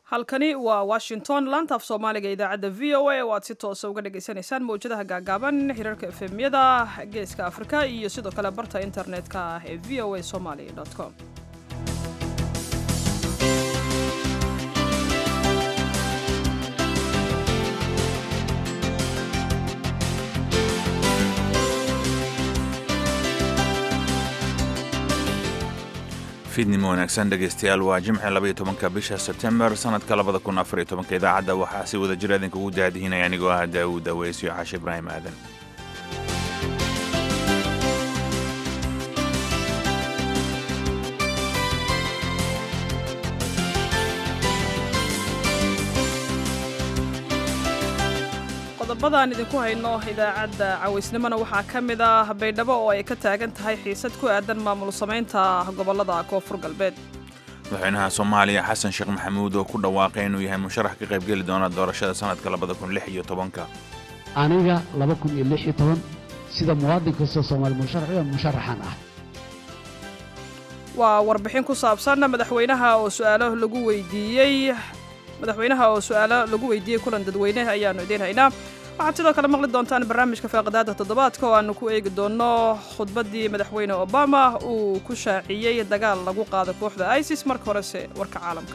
halkani waa washington laanta af soomaaliga idaacadda v o a oo aad si toosa uga dhagaysanaysaan mawjadaha gaagaaban hirarka efemyada geeska afrika iyo sidoo kale barta internetka ah ee v o a somaly com fiidnimo wanaagsan dhegaystayaal waa jimce labaiyo tobanka bisha sebtembar sanadka labada kun afariyo tobanka idaacadda waxaa si wada jir idinkugu daadihinaya anigoo ah daawuud aweysyo xaashi ibraahim aadan qodobadaan idinku hayno idaacadda cawaysnimona waxaa ka mid ah baydhabo oo ay ka taagan tahay xiisad ku aadan maamul samaynta gobollada koonfur galbeed madaxweynaha soomaaliya xasan sheekh maxamuud oo ku dhawaaqay inuu yahay musharax ka qaybgeli doona doorashada sanadka labada kun lix iyo tobanka aniga laba kun iyo lix iyo toban sida muwaadin kastoo soomaali musharaxiyo musharaxan ah waa warbixin ku saabsan madaxweynaha oo su-aalo lagu weydiiyey madaxweynaha oo su-aalo lagu weydiiyey kulan dadweyne ayaannu idiin haynaa waxaad sidoo kale maqli doontaan barnaamijka faaqidaada toddobaadka oo aanu ku eegi doonno khudbaddii madaxweyne obama uu ku shaaciyey dagaal lagu qaado kooxda isis marka horese warka caalamka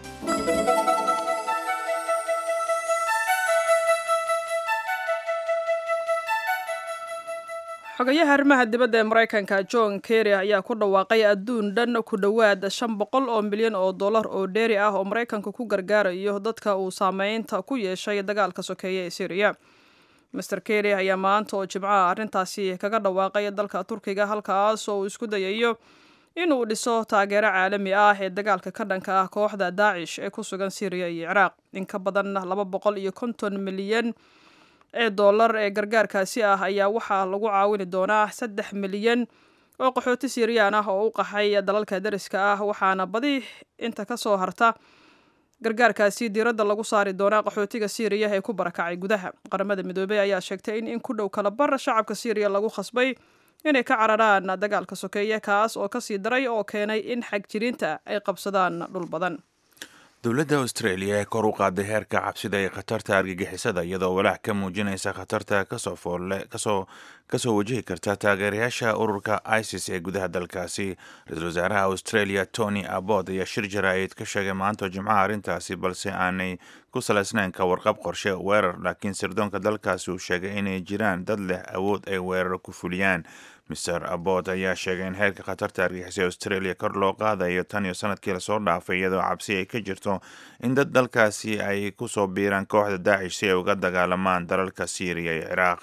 xogayaha arrimaha dibadda ee maraykanka john kerry ayaa ku dhawaaqay adduun dhan ku dhowaad shan boqol oo milyan oo dollar oo dheeri ah oo maraykanka ku gargaarayo dadka uu saameynta ku yeeshay dagaalka sokeeye ee syriya master kerry ayaa maanta oo jimcaha arrintaasi kaga dhawaaqay dalka turkiga halkaas oo uu isku dayayo inuu dhiso taageero caalami ah ee dagaalka ka dhanka ah kooxda daacish ee ku sugan syriya iyo ciraaq in ka badan laba boqol iyo konton milyan ee dollar ee gargaarkaasi ah ayaa waxaa lagu caawini doonaa saddex milyan oo qaxooti siiriyaan ah oo u qaxay dalalka dariska ah waxaana badi inta ka soo harta gargaarkaasi diiradda lagu saari doonaa qaxootiga siiriya ee ku barakacay gudaha qaramada midoobey ayaa sheegtay in in ku dhow kala bar shacabka siiriya lagu khasbay inay ka cararaan dagaalka sokeeye kaas oo kasii daray oo keenay in xagjiriinta ay qabsadaan dhul badan dowladda australia ee kor u qaaday heerka cabsida ee khatarta argagixisada iyadoo walaac ka muujinaysa khatarta kasoo foolle kasoo kasoo wajihi karta taageerayaasha ururka isis ee gudaha dalkaasi ra-iisul wasaaraha australia tony abbot ayaa shir jaraa'id ka sheegay maanta jimcaha arrintaasi balse aanay ku salaysnayn ka warqab qorshe weerar laakiin sirdoonka dalkaasi uu sheegay inay jiraan dad leh awood ay weerar ku fuliyaan mister abbot ayaa sheegay in heerka khatarta argixisay australia kor loo qaadayo tan iyo sanadkii lasoo dhaafay iyadoo cabsi ay ka jirto in dad dalkaasi ay kusoo biiraan kooxda daacish si ay uga dagaalamaan dalalka syriya iyo ciraaq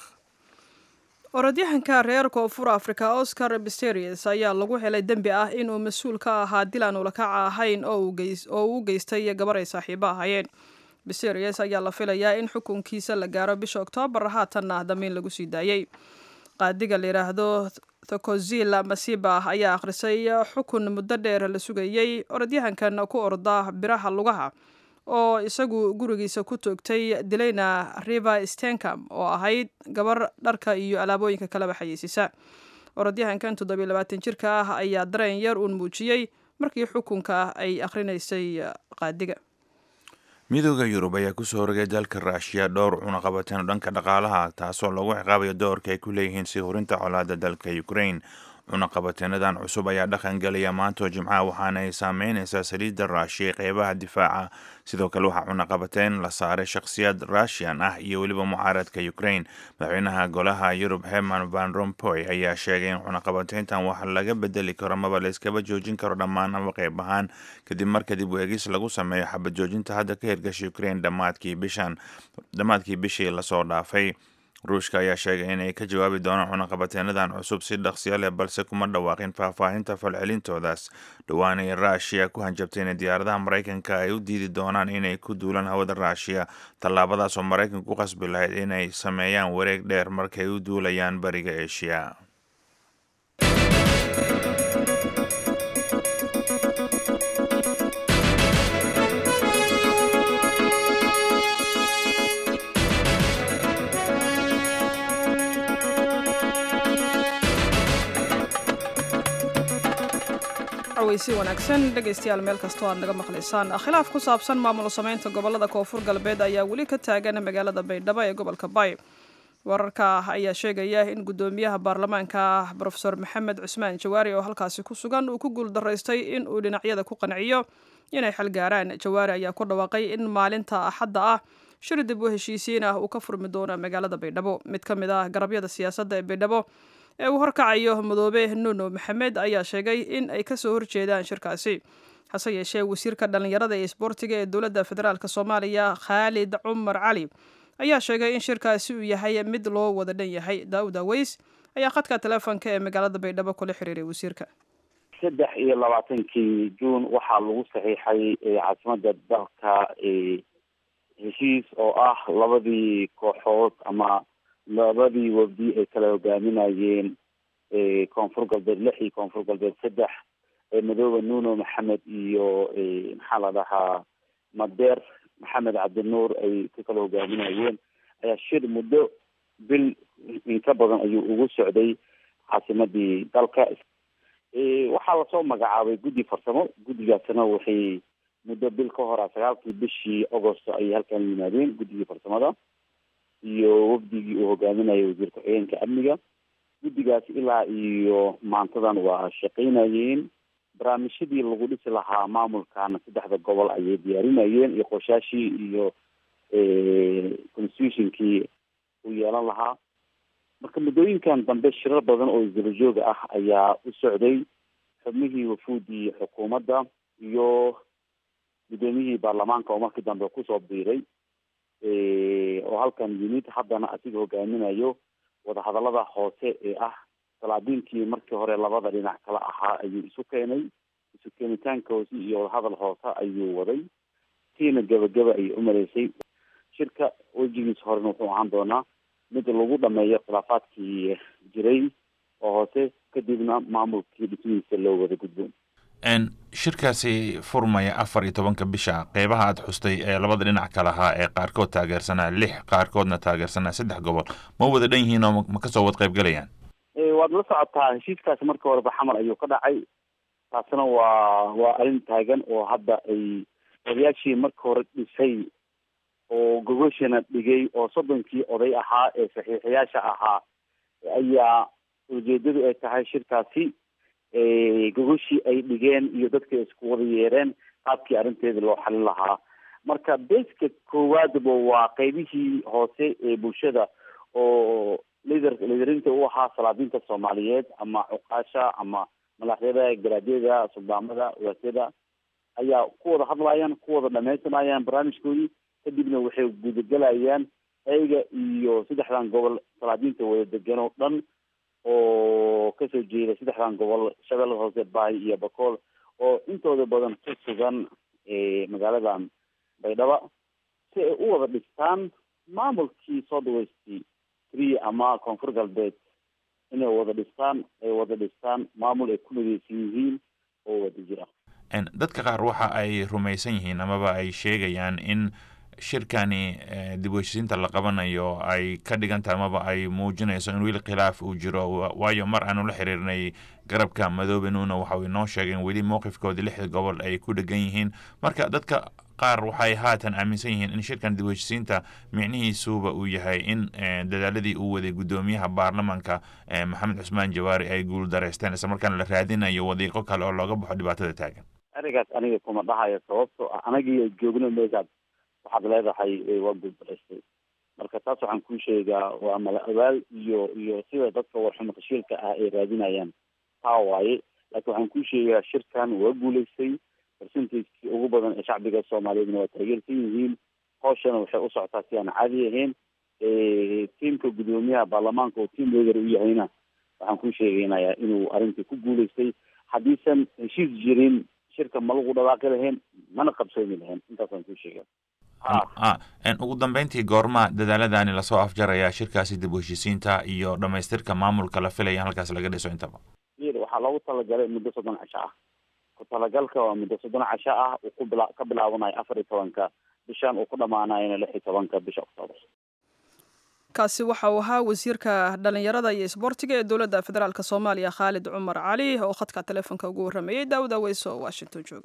orodyahanka reer koonfur africa oscar bisterius ayaa lagu helay dembi ah inuu mas-uul ka ahaa dil aan ulakaca ahayn oo uu u geystay gabar ay saaxiibo ahayeen bisterius ayaa la filayaa in xukunkiisa la gaaro bisha oktoobar haatanna damiin lagu sii daayey qaadiga la yidhaahdo thokozil masiba ayaa akhrisay xukun muddo dheer la sugayey orodyahankan ku orda biraha lugaha oo isagu gurigiisa ku toogtay dilayna river stencam oo ahayd gabar dharka iyo alaabooyinka kaleba xayeysiisa orodyahankan toddobiyo labaatan jirka ah ayaa dareen yar uun muujiyey markii xukunka ay akhrinaysay qaadiga midooda yurub ayaa kusoo rogay dalka raashiya dhowr cunaqabateen dhanka dhaqaalaha taasoo lagu ciqaabayo doorka ay ku leeyihiin sii hurinta colaada dalka ukraine cunaqabateenadan cusub ayaa dhaqan gelaya maantoo jimcaha waxaana ay saameynaysaa saliidda raashiya ee qeybaha difaaca sidoo kale waxaa cunaqabateen la saaray shakhsiyaad russian ah iyo weliba mucaaradka ukraine madaxweynaha golaha yurub herman van rompoy ayaa sheegay in cunaqabateyntan wax laga bedeli karo maba layskaba joojin karo dhammaan haba qeyb ahaan kadib mar kadib weegis lagu sameeyo xabad joojinta hadda ka hirgasha ukraine dhammaadkii bishan dhammaadkii bishii lasoo dhaafay ruushka ayaa sheegay inay ka jawaabi doonaan cunaqabateenadan cusub si dhaqsiyo leh balse kuma dhawaaqin faahfaahinta falcelintoodaas dhowaanay ruushiya ku hanjabtay inay diyaaradaha maraykanka ay u diidi doonaan inay ku duulaan hawada ruushiya tallaabadaas oo maraykanka ku qasbi lahayd inay sameeyaan wareeg dheer markay u duulayaan bariga eshiya cawaysi wanaagsan dhegaystayaal meel kastoo aad naga maqlaysaan khilaaf ku saabsan maamul samaynta gobolada koonfur galbeed ayaa weli ka taagan magaalada baydhabo ee gobolka bay wararka ayaa sheegaya in guddoomiyaha baarlamaanka brofesor maxamed cusmaan jawaari oo halkaasi ku sugan uu ku guuldaraystay in uu dhinacyada ku qanciyo inay xal gaaraan jawaari ayaa ku dhawaaqay in maalinta axadda ah shir dib u heshiisiin ah uu ka furmi doono magaalada baydhabo mid ka mid ah garabyada siyaasadda ee baydhabo ee uu horkacayo madoobe nuno maxamed ayaa sheegay in ay kasoo horjeedaan shirkaasi hase yeeshee wasiirka dhallinyarada ee isboortiga ee dowladda federaalk soomaaliya khaalid cumar cali ayaa sheegay in shirkaasi uu yahay mid loo wada dhan yahay daawud aweys ayaa khadka teleefonka ee magaalada baydhabo kula xiriiray wasiirka saddex iyo labaatankii juun waxaa lagu saxiixay caasimada dalka heshiis oo ah labadii kooxood ama labadii wabdi ay kala hogaaminayeen koonfur galbeed lix iyo koonfur galbeed saddex madoobe nuno maxamed iyo maxaa la dhahaa madeer maxamed cabdinuur ay ka kala hogaaminayeen ayaa shir muddo bil inka badan ayuu ugu socday caasimadii dalka waxaa lasoo magacaabay guddi farsamo guddigaasna waxay muddo bil ka hora sagaalkii bishii agosto ayay halkan yimaadeen guddigii farsamada iyo wafdigii uu hogaaminayay wasiir ku-xigeenka amniga guddigaas ilaa iyo maantadan waa shaqaynayeen barnaamijyadii lagu dhisi lahaa maamulkana saddexda gobol ayay diyaarinayeen iyo qorshaashii iyo constitutionkii uu yeelan lahaa marka muddooyinkan dambe shirar badan oo isdabajooga ah ayaa u socday xubnihii wafuudii xukuumadda iyo guddoomiyihii baarlamaanka oo markii dambe kusoo biiray oo halkan yimid haddana asiga hogaaminayo wadahadalada hoose ee ah salaadiinkii markii hore labada dhinac kala ahaa ayuu isu keenay isu keenitaanka hoose iyo wadahadal hoose ayuu waday tiina gebagaba ayay umaleysay shirka wejigiisa horena wuxuu ahaan doonaa mid lagu dhameeyo khilaafaadkii jiray oo hoose kadibna maamulkii dhismihiisa loo wada gudbo shirkaasi furmaya afar iyo tobanka bisha qeybaha aad xustay ee labada dhinac ka lahaa ee qaarkood taageersanaa lix qaarkoodna taageersanaa saddex gobol ma wada dhan yihiin oo ma kasoo wad qayb galayaan waad la socotaa heshiiskaasi markii horeba xamar ayuu ka dhacay taasna waa waa arrin taagan oo hadda ay odayaashii markii hore dhisay oo gogoshana dhigay oo soddonkii oday ahaa ee saxiixayaasha ahaa ayaa ujeedadu ay tahay shirkaasi gogoshii ay dhigeen iyo dadka isku wada yeereen qaabkii arrinteeda loo xalin lahaa marka beska koowaadba waa qeybihii hoose ee bulshada oo lider liderinta u ahaa salaadiinta soomaaliyeed ama cuqaasha ama madaxyada garaadyada suldaamada waasyada ayaa ku wada hadlayaan ku wada dhamaysanayaan barnaamijkoodii kadibna waxay gudagelayaan ayaga iyo saddexdan gobol salaadiinta wada degan oo dhan oo kasoo jeeda saddexdan gobol shabeellada hoose baay iyo bakool oo intooda badan ku sugan magaaladan baydhaba si ay u wada dhistaan maamulkii soo dhaweystay three ama koonfur galbeed inay wada dhistaan ay wada dhistaan maamul ay ku mideysan yihiin oo wada jira dadka qaar waxa ay rumaysan yihiin amaba ay sheegayaan in shirkani dib u heshiisiinta la qabanayo ay ka dhigan tahay amaba ay muujinayso in weli khilaaf uu jiro waayo mar aanu la xiriirnay garabka madoobe nuuna waxa uu inoo sheegay in weli mowqifkoodii lixda gobol ay ku dhegan yihiin marka dadka qaar waxay haatan aaminsan yihiin in shirkan dib u heshiisiinta micnihiisuba uu yahay in dadaaladii uu waday guddoomiyaha baarlamaanka maxamed cusmaan jawaari ay guul dareysteen isla markaana la raadinayo wadiiqo kale oo looga baxo dhibaatada taagan arigaas aniga kuma dhahayo sababtoo ah anagii joogno meeshaad waxaad leedahay waa guuldareystay marka taas waxaan kuu sheegaa waa mala abaal iyo iyo sida dadka warxumo tashiilka ah ay raadinayaan taa waaye laakiin waxaan kuu sheegaa shirkan waa guulaystay percentagekii ugu badan ee shacbiga soomaaliyeedna waa taageersan yihiin hooshana waxay u socotaa si aan caadi ahayn tiamka guddoomiyaha baarlamaanka oo team leader u yahayna waxaan kuu sheegaynayaa inuu arrintii ku guulaystay haddiisan heshiis jirin shirka ma lagu dhawaaqi lahayn mana qabsoomi lahayn intaasaan kuu sheega ugu dambeyntii goorma dadaaladani lasoo afjarayaa shirkaasi dib u heshiisiinta iyo dhamaystirka maamulka la filaya in halkaas laga dhiso intaba waxaa loogu talagalay muddo soddon casho ah ku talagalka waa muddo soddon casho ah uu ku bila ka bilaabanayo afar iyo tobanka bishan uu ku dhamaanayona lix iyo tobanka bisha octoobar kaasi waxa uu ahaa wasiirka dhallinyarada iyo isboortiga ee dowladda federaalk soomaaliya khaalid cumar cali oo khadka taleefonka ugu warramayey daawud aweyso oo washington jooga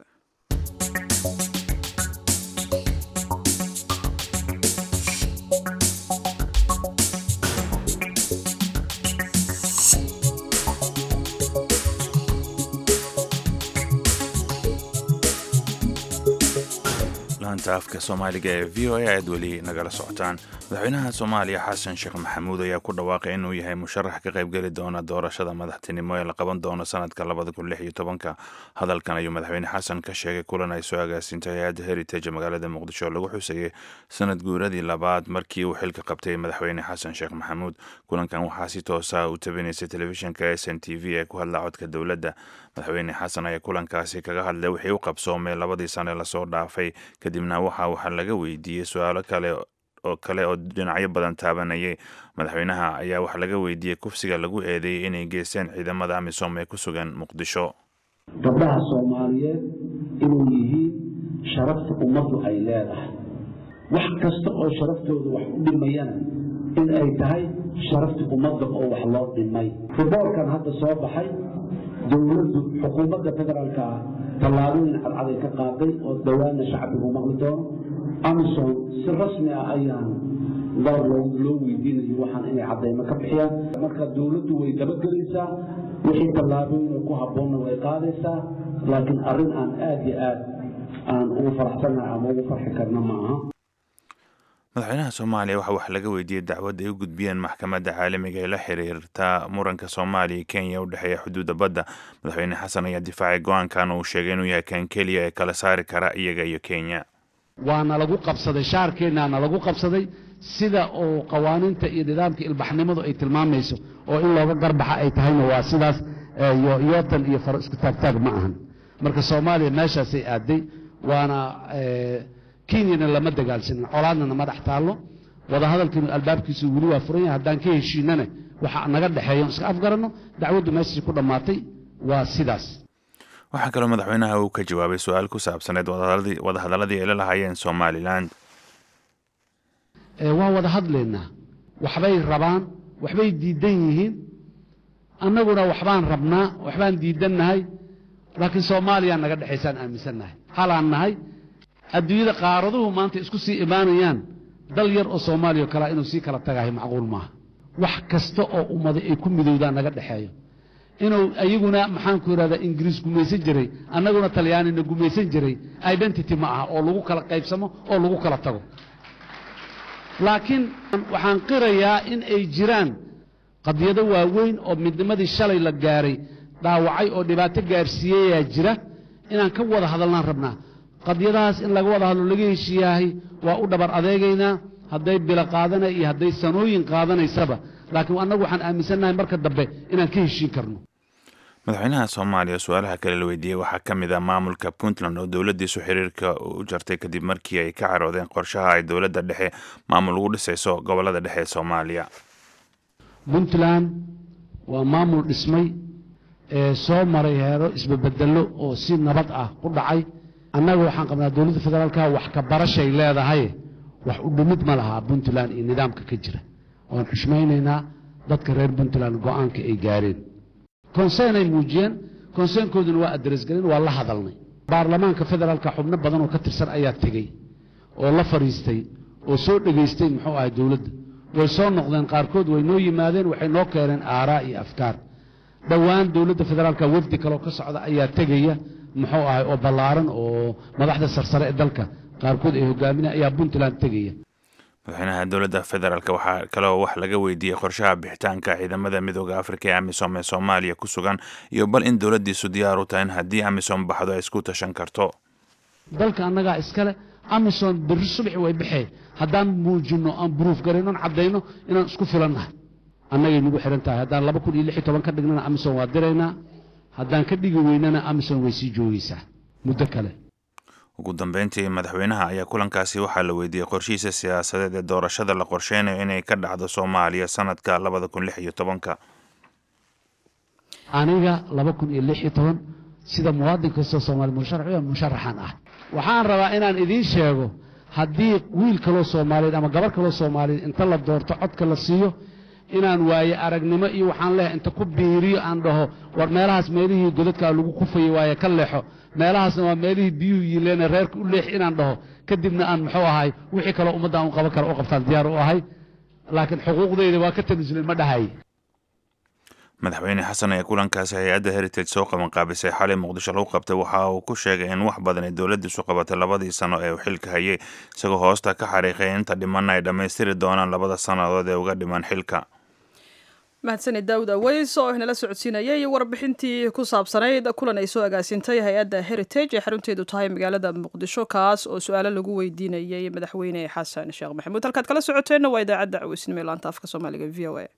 laanta afka soomaaliga ee v o a aad weli nagala socotaan madaxweynaha soomaaliya xasan sheekh maxamuud ayaa ku dhawaaqay inuu yahay musharax ka qaybgeli doona doorashada madaxtinimo ee la qaban doono sanadka labada kun lix iyo tobanka hadalkan ayuu madaxweyne xasan ka sheegay kulan ay soo agaasintay hay-adda heritage magaalada muqdisho oo lagu xusayay sanad guuradii labaad markii uu xilka qabtay madaxweyne xasan sheekh maxamuud kulankan waxaa si toosa u tabinaysay telefishinka s n t v ee ku hadla codka dowladda madaxweyne xasan ayaa kulankaasi kaga hadlay wixii u qabsoomay labadii sane lasoo dhaafay kadibna waxa waxaa laga weydiiyey su-aalo kale oo kale oo dhinacyo badan taabanayay madaxweynaha ayaa waxaa laga weydiiyey kufsiga lagu eedeeyey inay geysteen ciidamada amisom ee ku sugan muqdisho gabdhaha soomaaliyeed inuu yihiin sharafta ummaddu ay leedahay wax kasta oo sharaftooda wax u dhimayana in ay tahay sharafta ummadda oo wax loo dhimay riboorkan hadda soo baxay dowladdu xukuumadda federaalka ah tallaabooyin cadcaday ka qaaday oo dhowaana shacbigu maqli doono amison si rasmi ah ayaan dar loo weydiinayo waxaan inay caddaymo ka bixiyaan marka dowladdu way dabagelaysaa wixii tallaabooyina ku habboonna way qaadaysaa laakiin arrin aan aad iyo aad aan ugu faraxsannahay ama ugu farxi karna ma aha madaxweynaha soomaaliya waxaa wax laga weydiiyey dacwad ay u gudbiyeen maxkamadda caalamiga ee la xiriirta muranka soomaaliya iyo kenya u dhexeeya xuduudda badda madaxweyne xasan ayaa difaacay go-aankan uu sheegay inuu yahay kan keliya ee kala saari kara iyaga iyo kenya waana lagu qabsaday shaarkeennaana lagu qabsaday sida oo qawaaniinta iyo nidaamka ilbaxnimadu ay tilmaamayso oo in looga garbaxa ay tahayna waa sidaas yootan iyo faro isku taagtaag ma ahan marka soomaaliya meeshaasay aaday waana kenyana lama dagaalsanin colaadna nama dhex taallo wadahadalkiinu albaabkiisu weli waa furan yahay haddaan ka heshiinana waxa naga dhexeeya iska afgaranno dacwaddu meeshii ku dhammaatay waa sidaas waxaa kaloo madaxweynaha uu ka jawaabay su-aal ku saabsaneed wadahadaladii ay la lahaayeen somalilan waa wada hadlaynaa waxbay rabaan waxbay diidan yihiin annaguna waxbaan rabnaa waxbaan diidannahay laakiin soomaaliya naga dhexaysaan aaminsannahay halaan nahay adduunyada qaaraduhu maanta isku sii imaanayaan dal yar oo soomaaliya o kalea inuu sii kala tagahay macquul maaha wax kasta oo ummaday ay ku midowdaan naga dhexeeyo inuu ayaguna maxaanku idhahdaa ingiriis gumaysan jiray annaguna talyaanina gumaysan jiray identity ma aha oo lagu kala qaybsamo oo lagu kala tago laakiin waxaan qirayaa in ay jiraan qadiyado waaweyn oo midnimadii shalay la gaaray dhaawacay oo dhibaato gaarsiiyeyaa jira inaan ka wada hadalnaan rabnaa qadiyadahaas in laga wada hadlo laga heshiiyaahay waa u dhabar adeegaynaa hadday bilo qaadanay iyo hadday sanooyin qaadanaysaba laakiin annagu waxaan aaminsannahay marka dambe inaan ka heshiin karno madaxweynaha soomaaliya su-aalaha kale la weydiiyey waxaa ka mid ah maamulka puntland oo dowladdiisu xiriirka u jartay kadib markii ay ka caroodeen qorshaha ay dowladda dhexe maamul ugu dhisayso gobollada dhexe ee soomaaliya puntland waa maamul dhismay ee soo maray heero isbabedelo oo si nabad ah ku dhacay annaga waxaan qabnaa dowladda federaalka wax ka barashay leedahay wax u dhimid ma lahaa puntland iyo nidaamka ka jira waan xushmaynaynaa dadka reer puntland go-aanka ay gaareen konseyn ay muujiyeen konseenkooduna waa adresgelin waa la hadalnay baarlamaanka federaalka xubno badan oo ka tirsan ayaa tegey oo la fadhiistay oo soo dhegaystay muxuu ahay dowladda way soo noqdeen qaarkood way noo yimaadeen waxay noo keeneen aaraa iyo afkaar dhowaan dowladda federaalka wafdi kaloo ka socda ayaa tegaya muxuu ahay oo ballaaran oo madaxda sarsare ee dalka qaarkood ay hogaaminaya ayaa puntland tegaya madaxweynaha dowladda federaalk waxaa kaloo wax laga weydiiyey qorshaha bixitaanka ciidamada midooda afrika ee amisom ee soomaaliya ku sugan iyo bal in dowladdiisu diyaar u tahay in haddii amisom baxdo ay isku tashan karto dalka annagaa iskale amisom berri subaxi way baxee haddaan muujinno aan buruuf garayno aan caddayno inaan isku filannahay annagay nagu xihan tahay haddaan laba kun iyo lix iyo toban ka dhignana amisom waa diraynaa haddaan ka dhigi weynana amisom way sii joogaysaa muddo kale ugu dambeyntii madaxweynaha ayaa kulankaasi waxaa la weydiiyey qorshihiisa siyaasadeed ee doorashada la qorsheynayo inay ka dhacdo soomaaliya sanadka labada kun lix iyo tobanka aniga laba kun iyo lix iyo toban sida muwaadin kastoo soomaali musharax musharaxan ah waxaan rabaa inaan idiin sheego haddii wiil kaloo soomaaliyeed ama gabar kaloo soomaaliyeed inta la doorto codka la siiyo inaan waaye aragnimo iyo waxaan leehay inta ku biiriyo aan dhaho war meelahaas meelihii godadkaa lagu kufayey waaye ka leexo meelahaasna waa meelihii biyuhu yiileena reerka u leex inaan dhaho kadibna aan muxuu ahay wixii kaloo ummaddan u qaban kara u qabtaan diyaar u ahay laakiin xuquuqdayda waa ka tanasulin ma dhahay madaxweyne xasan ayaa kulankaasi hay-adda heritage soo qabanqaabisay xalay muqdisho lagu qabtay waxa uu ku sheegay in wax badan ay dowladdiisu qabatay labadii sano ee uu xilka hayay isagoo hoosta ka xariiqay inta dhimanna ay dhammaystiri doonaan labada sannadood ee uga dhiman xilka mahadsanid daawud aweys oo inala socodsiinayay warbixintii ku saabsanayd kulan ay soo agaasintay hay-adda heritage ee xarunteedu tahay magaalada muqdisho kaas oo su-aalo lagu weydiinayay madaxweyne xasan sheekh maxamuud halkaad kala socoteenna waa idaacadda caweysnimo ee laanta afka soomaaliga v o a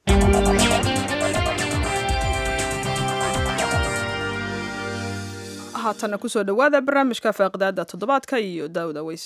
haatana kusoo dhowaada barnaamijka faaqidaada toddobaadka iyo daawud aweys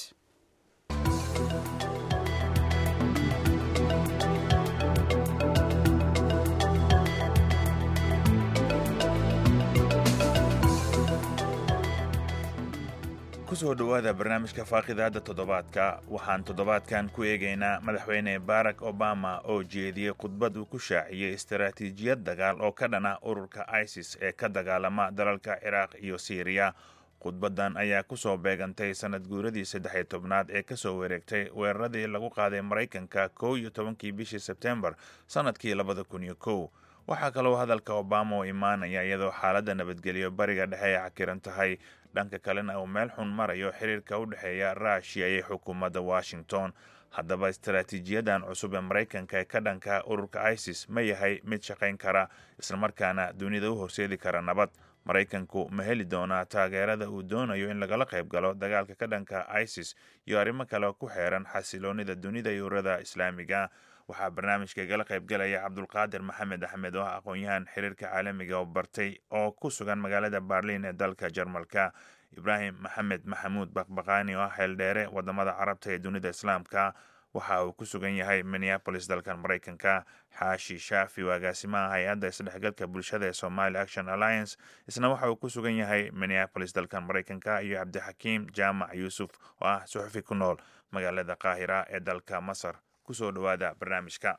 kusoo dhowaada barnaamijka faaqidaada toddobaadka waxaan toddobaadkan ku eegaynaa madaxweyne barack obama oo jeediyey khudbad uu ku shaaciyey istaraatiijiyad dagaal oo ka dhana ururka isis ee ka dagaalama dalalka ciraaq iyo siiriya khudbadan ayaa kusoo beegantay sanad guuradii saddex iyo tobnaad ee kasoo wareegtay weeraradii lagu qaaday maraykanka kow iyo tobankii bishii sebtembar sannadkii labada kun iyo kow waxaa kaloo hadalka obama oo imaanaya iyadoo xaaladda nabadgelyo bariga dhexe ay cakiran tahay dhanka kalena uu meel xun marayo xiriirka u dhexeeya ruushiya iyo xukuumadda washington haddaba istaraatiijiyadan cusub ee maraykanka ee ka dhanka ururka isis ma yahay mid shaqayn kara islamarkaana dunida u horseedi kara nabad maraykanku ma heli doonaa taageerada uu doonayo in lagala qayb galo dagaalka ka dhanka isis iyo arrimo kale ku xeeran xasiloonida dunida iyo ururada islaamiga waxaa barnaamijka igala qaybgalaya cabdulqaadir maxamed axmed oo ah aqoon-yahan xiriirka caalamiga oo bartay oo ku sugan magaalada barliin ee dalka jarmalka ibraahim maxamed maxamuud baqbaqaani oo ah xeeldheere wadamada carabta ee dunida islaamka waxa uu ku sugan yahay minneabolis dalkan maraykanka xaashi shaafi oo agaasimaha hay-adda isdhexgalka bulshada ee somali action alliance isna waxa uu ku sugan yahay minneabolis dalkan maraykanka iyo cabdixakiim jaamac yuusuf oo ah suxufi ku nool magaalada qaahira ee dalka masar kusoo dhawaada barnaamijka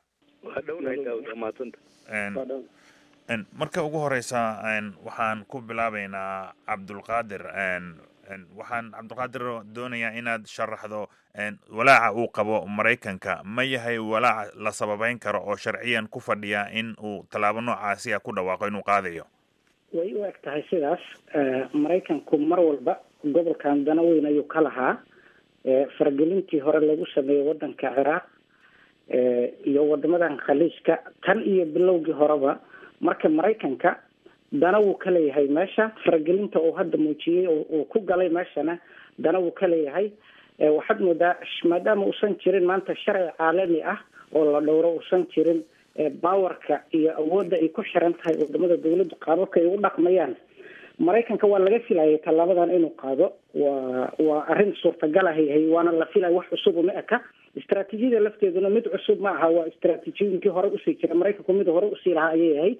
marka ugu horeysa waxaan ku bilaabeynaa cabdulqaadir waxaan cabdulqaadir doonayaa inaad sharaxdo walaaca uu qabo maraykanka ma yahay walaaca la sababeyn karo oo sharciyan ku fadhiya in uu tallaabo noocaasi a ku dhawaaqo inuu qaadayo way u eg tahay sidaas maraykanku mar walba gobolkan dana weyn ayuu ka lahaa faragelintii hore lagu sameeyey wadanka ciraaq iyo wadamadan khaliijka tan iyo bilowgii horeba marka maraykanka dana wuu ka leeyahay meesha faragelinta uu hadda muujiyey uu ku galay meeshana dana wuu ka leeyahay waxaad moodaa maadaama uusan jirin maanta sharci caalami ah oo la dhowro uusan jirin bawarka iyo awoodda ay ku xiran tahay wadamada dawladdu qaababka ay u dhaqmayaan maraykanka waa laga filayay tallaabadan inuu qaado waa waa arrin suurtagal ahay waana la filaya wax cusub uma eka istraatiijiyada lafteeduna mid cusub ma aha waa istraatiijiyooyinkii hore usii jira maraykanku mid hore usii lahaa ayay ahayd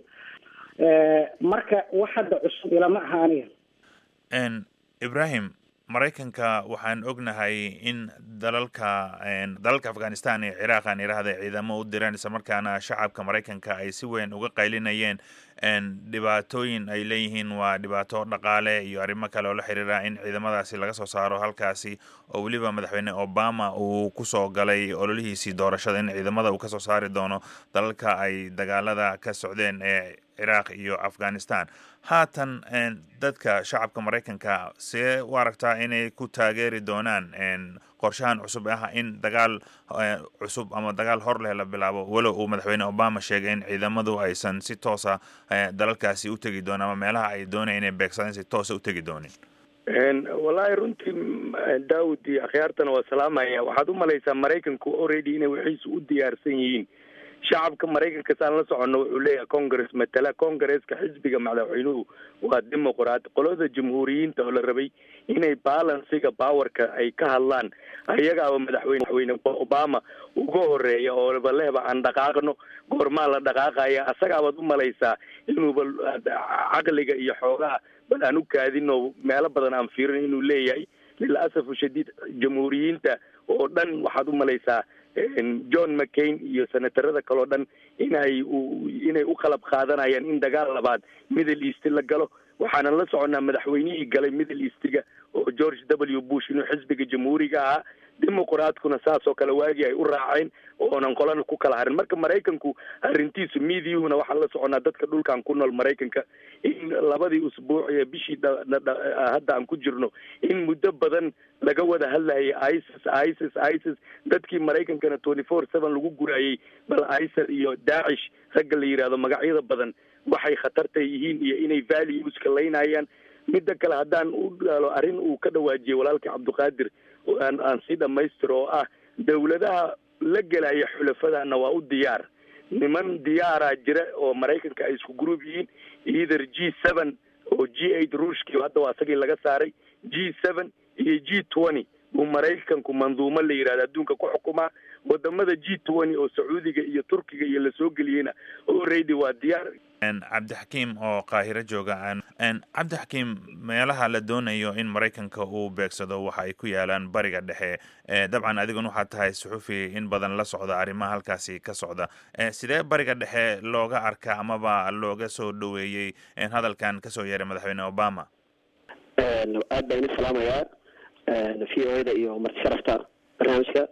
marka wax hadda cusub ilama aha aniga ibrahim maraykanka waxaan ognahay in dalalka dalalka afghanistan iyo ciraaq aan idhaahda ciidamo u direen isla markaana shacabka maraykanka ay si weyn uga qaylinayeen dhibaatooyin ay leeyihiin waa dhibaato dhaqaale iyo arrimo kale oo la xiriira in ciidamadaasi laga soo saaro halkaasi oo weliba madaxweyne obama uu kusoo galay ololihiisii doorashada in ciidamada uu kasoo saari doono dalalka ay dagaalada ka socdeen ee ciraaq iyo afghanistan haatan dadka shacabka maraykanka see u aragtaa inay ku taageeri doonaan qorshahan cusub ah in dagaal cusub ama dagaal hor leh la bilaabo walow uu madaxweyne obama sheegay in ciidamadu aysan si toosa dalalkaasi u tegi doonin ama meelaha ay doonaya inay beegsadaan si toosa u tegi doonin wallaahi runtii daawud iyo akhyaartana waa salaamaya waxaad u malaysaa maraykanku already inay wixiisu u diyaarsan yihiin shacabka maraykanka saan la soconno wuxuu leeyahay congress matala congresska xisbiga madaxweynuhu waa dimuqraat qolada jamhuuriyiinta oo la rabay inay balansiga powerka ay ka hadlaan ayagaaba madaxweyne madaxweyne obama uga horeeya oo balehba aan dhaqaaqno goormaa la dhaqaaqaya asagaabaad u malaysaa inuuba caqliga iyo xoogaha bal aan u kaadin oo meelo badan aan fiirin inuu leeyahay lilasafu shadiid jamhuuriyiinta oo dhan waxaad u malaysaa john mccain iyo senatarada kaleo dhan inay inay u qalab qaadanayaan in dagaal labaad middle east la galo waxaanan la soconnaa madaxweynihii galay middle eastiga oo george w bush inuu xisbiga jamhuuriga ahaa dimuqraadkuna saas oo kale waagii ay u raaceen oonan qolana ku kala harin marka maraykanku arrintiisu miidiyuhuna waxaan la soconnaa dadka dhulkan ku nool maraykanka in labadii usbuuc ee bishii hadda aan ku jirno in muddo badan laga wada hadlayay isis isis isis dadkii maraykankana twenty four seven lagu guraayey bal isal iyo daacish ragga la yidhaahdo magacyada badan waxay khatarta yihiin iyo inay valueska laynayaan midda kale haddaan u dhaalo arrin uu ka dhawaajiyey walaalkii cabdiqaadir aan aan sii dhamaystiro oo ah dawladaha la gelaya xulafadana waa u diyaar niman diyaaraa jira oo maraykanka ay isku group yihiin either g seven oo g eight ruushkii hadda waa isagii laga saaray g seven iyo g twenty buu maraykanku manduumo la yidhahda adduunka ku xukumaa wadamada g twenty oo sacuudiga iyo turkiga iyo lasoo geliyeyna already waa diyaar cabdixakiim oo qaahiro jooga cabdixakiim meelaha la doonayo in maraykanka uu beegsado waxa ay ku yaalaan bariga dhexe dabcan adiguna waxaad tahay suxufi in badan la socda arrimaha halkaasi ka socda sidee bariga dhexe looga arka amaba looga soo dhoweeyey hadalkan kasoo yeeray madaxweyne obama aad baan idin salaamayaa v o da iyo marti sharafta barnaamijka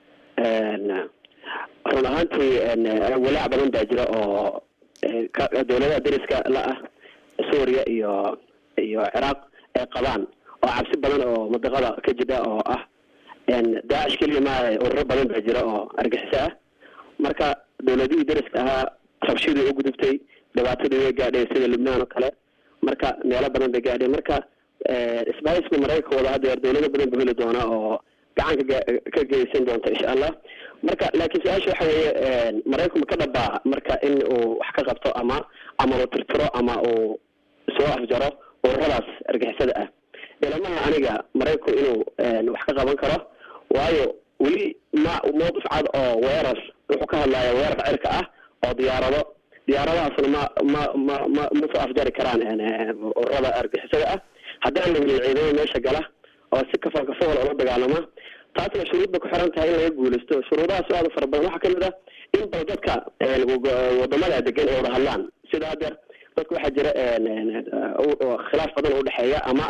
run ahaantii walaac badan baa jira oo dawladaha dariska la ah suuriya iyo iyo ciraaq ay qabaan oo cabsi badan oo madaqada ka jira oo ah daacish keliya maaha ururo badan baa jira oo argaxiso ah marka dawladihii dariska ahaa rabshadii u gudubtay dhibaatadii way gaadhay sida lubnaan oo kale marka meelo badan bay gaadhay marka isbahayska maraykanka wada hadeer dawlado badan buu heli doona oo gacan ka ka geysan doonta insha allah marka laakiin su-aasha waxa weeye maraykanku ma ka dhabaa marka in uu wax ka qabto ama ama uu tirtiro ama uu soo afjaro ururadaas argixisada ah ilamaha aniga maraykanku inuu wax ka qaban karo waayo weli ma mawqif cad oo weerar wuxuu ka hadlaya weerar cirka ah oo diyaarado diyaaradahaasna ma ma ma ma ma soo afjari karaan ururada argixisada ah haddaan la helin ciidamo meesha gala oo si kafal kafawal ula dagaalama taasna shuruud bay ku xiran tahay in laga guulaysto shuruudahaas aada fara badan waxaa kamid ah in bal dadka wadamada degan ay wada hadlaan sida hadeer dadka waxaa jira khilaaf badan oo udhexeeya ama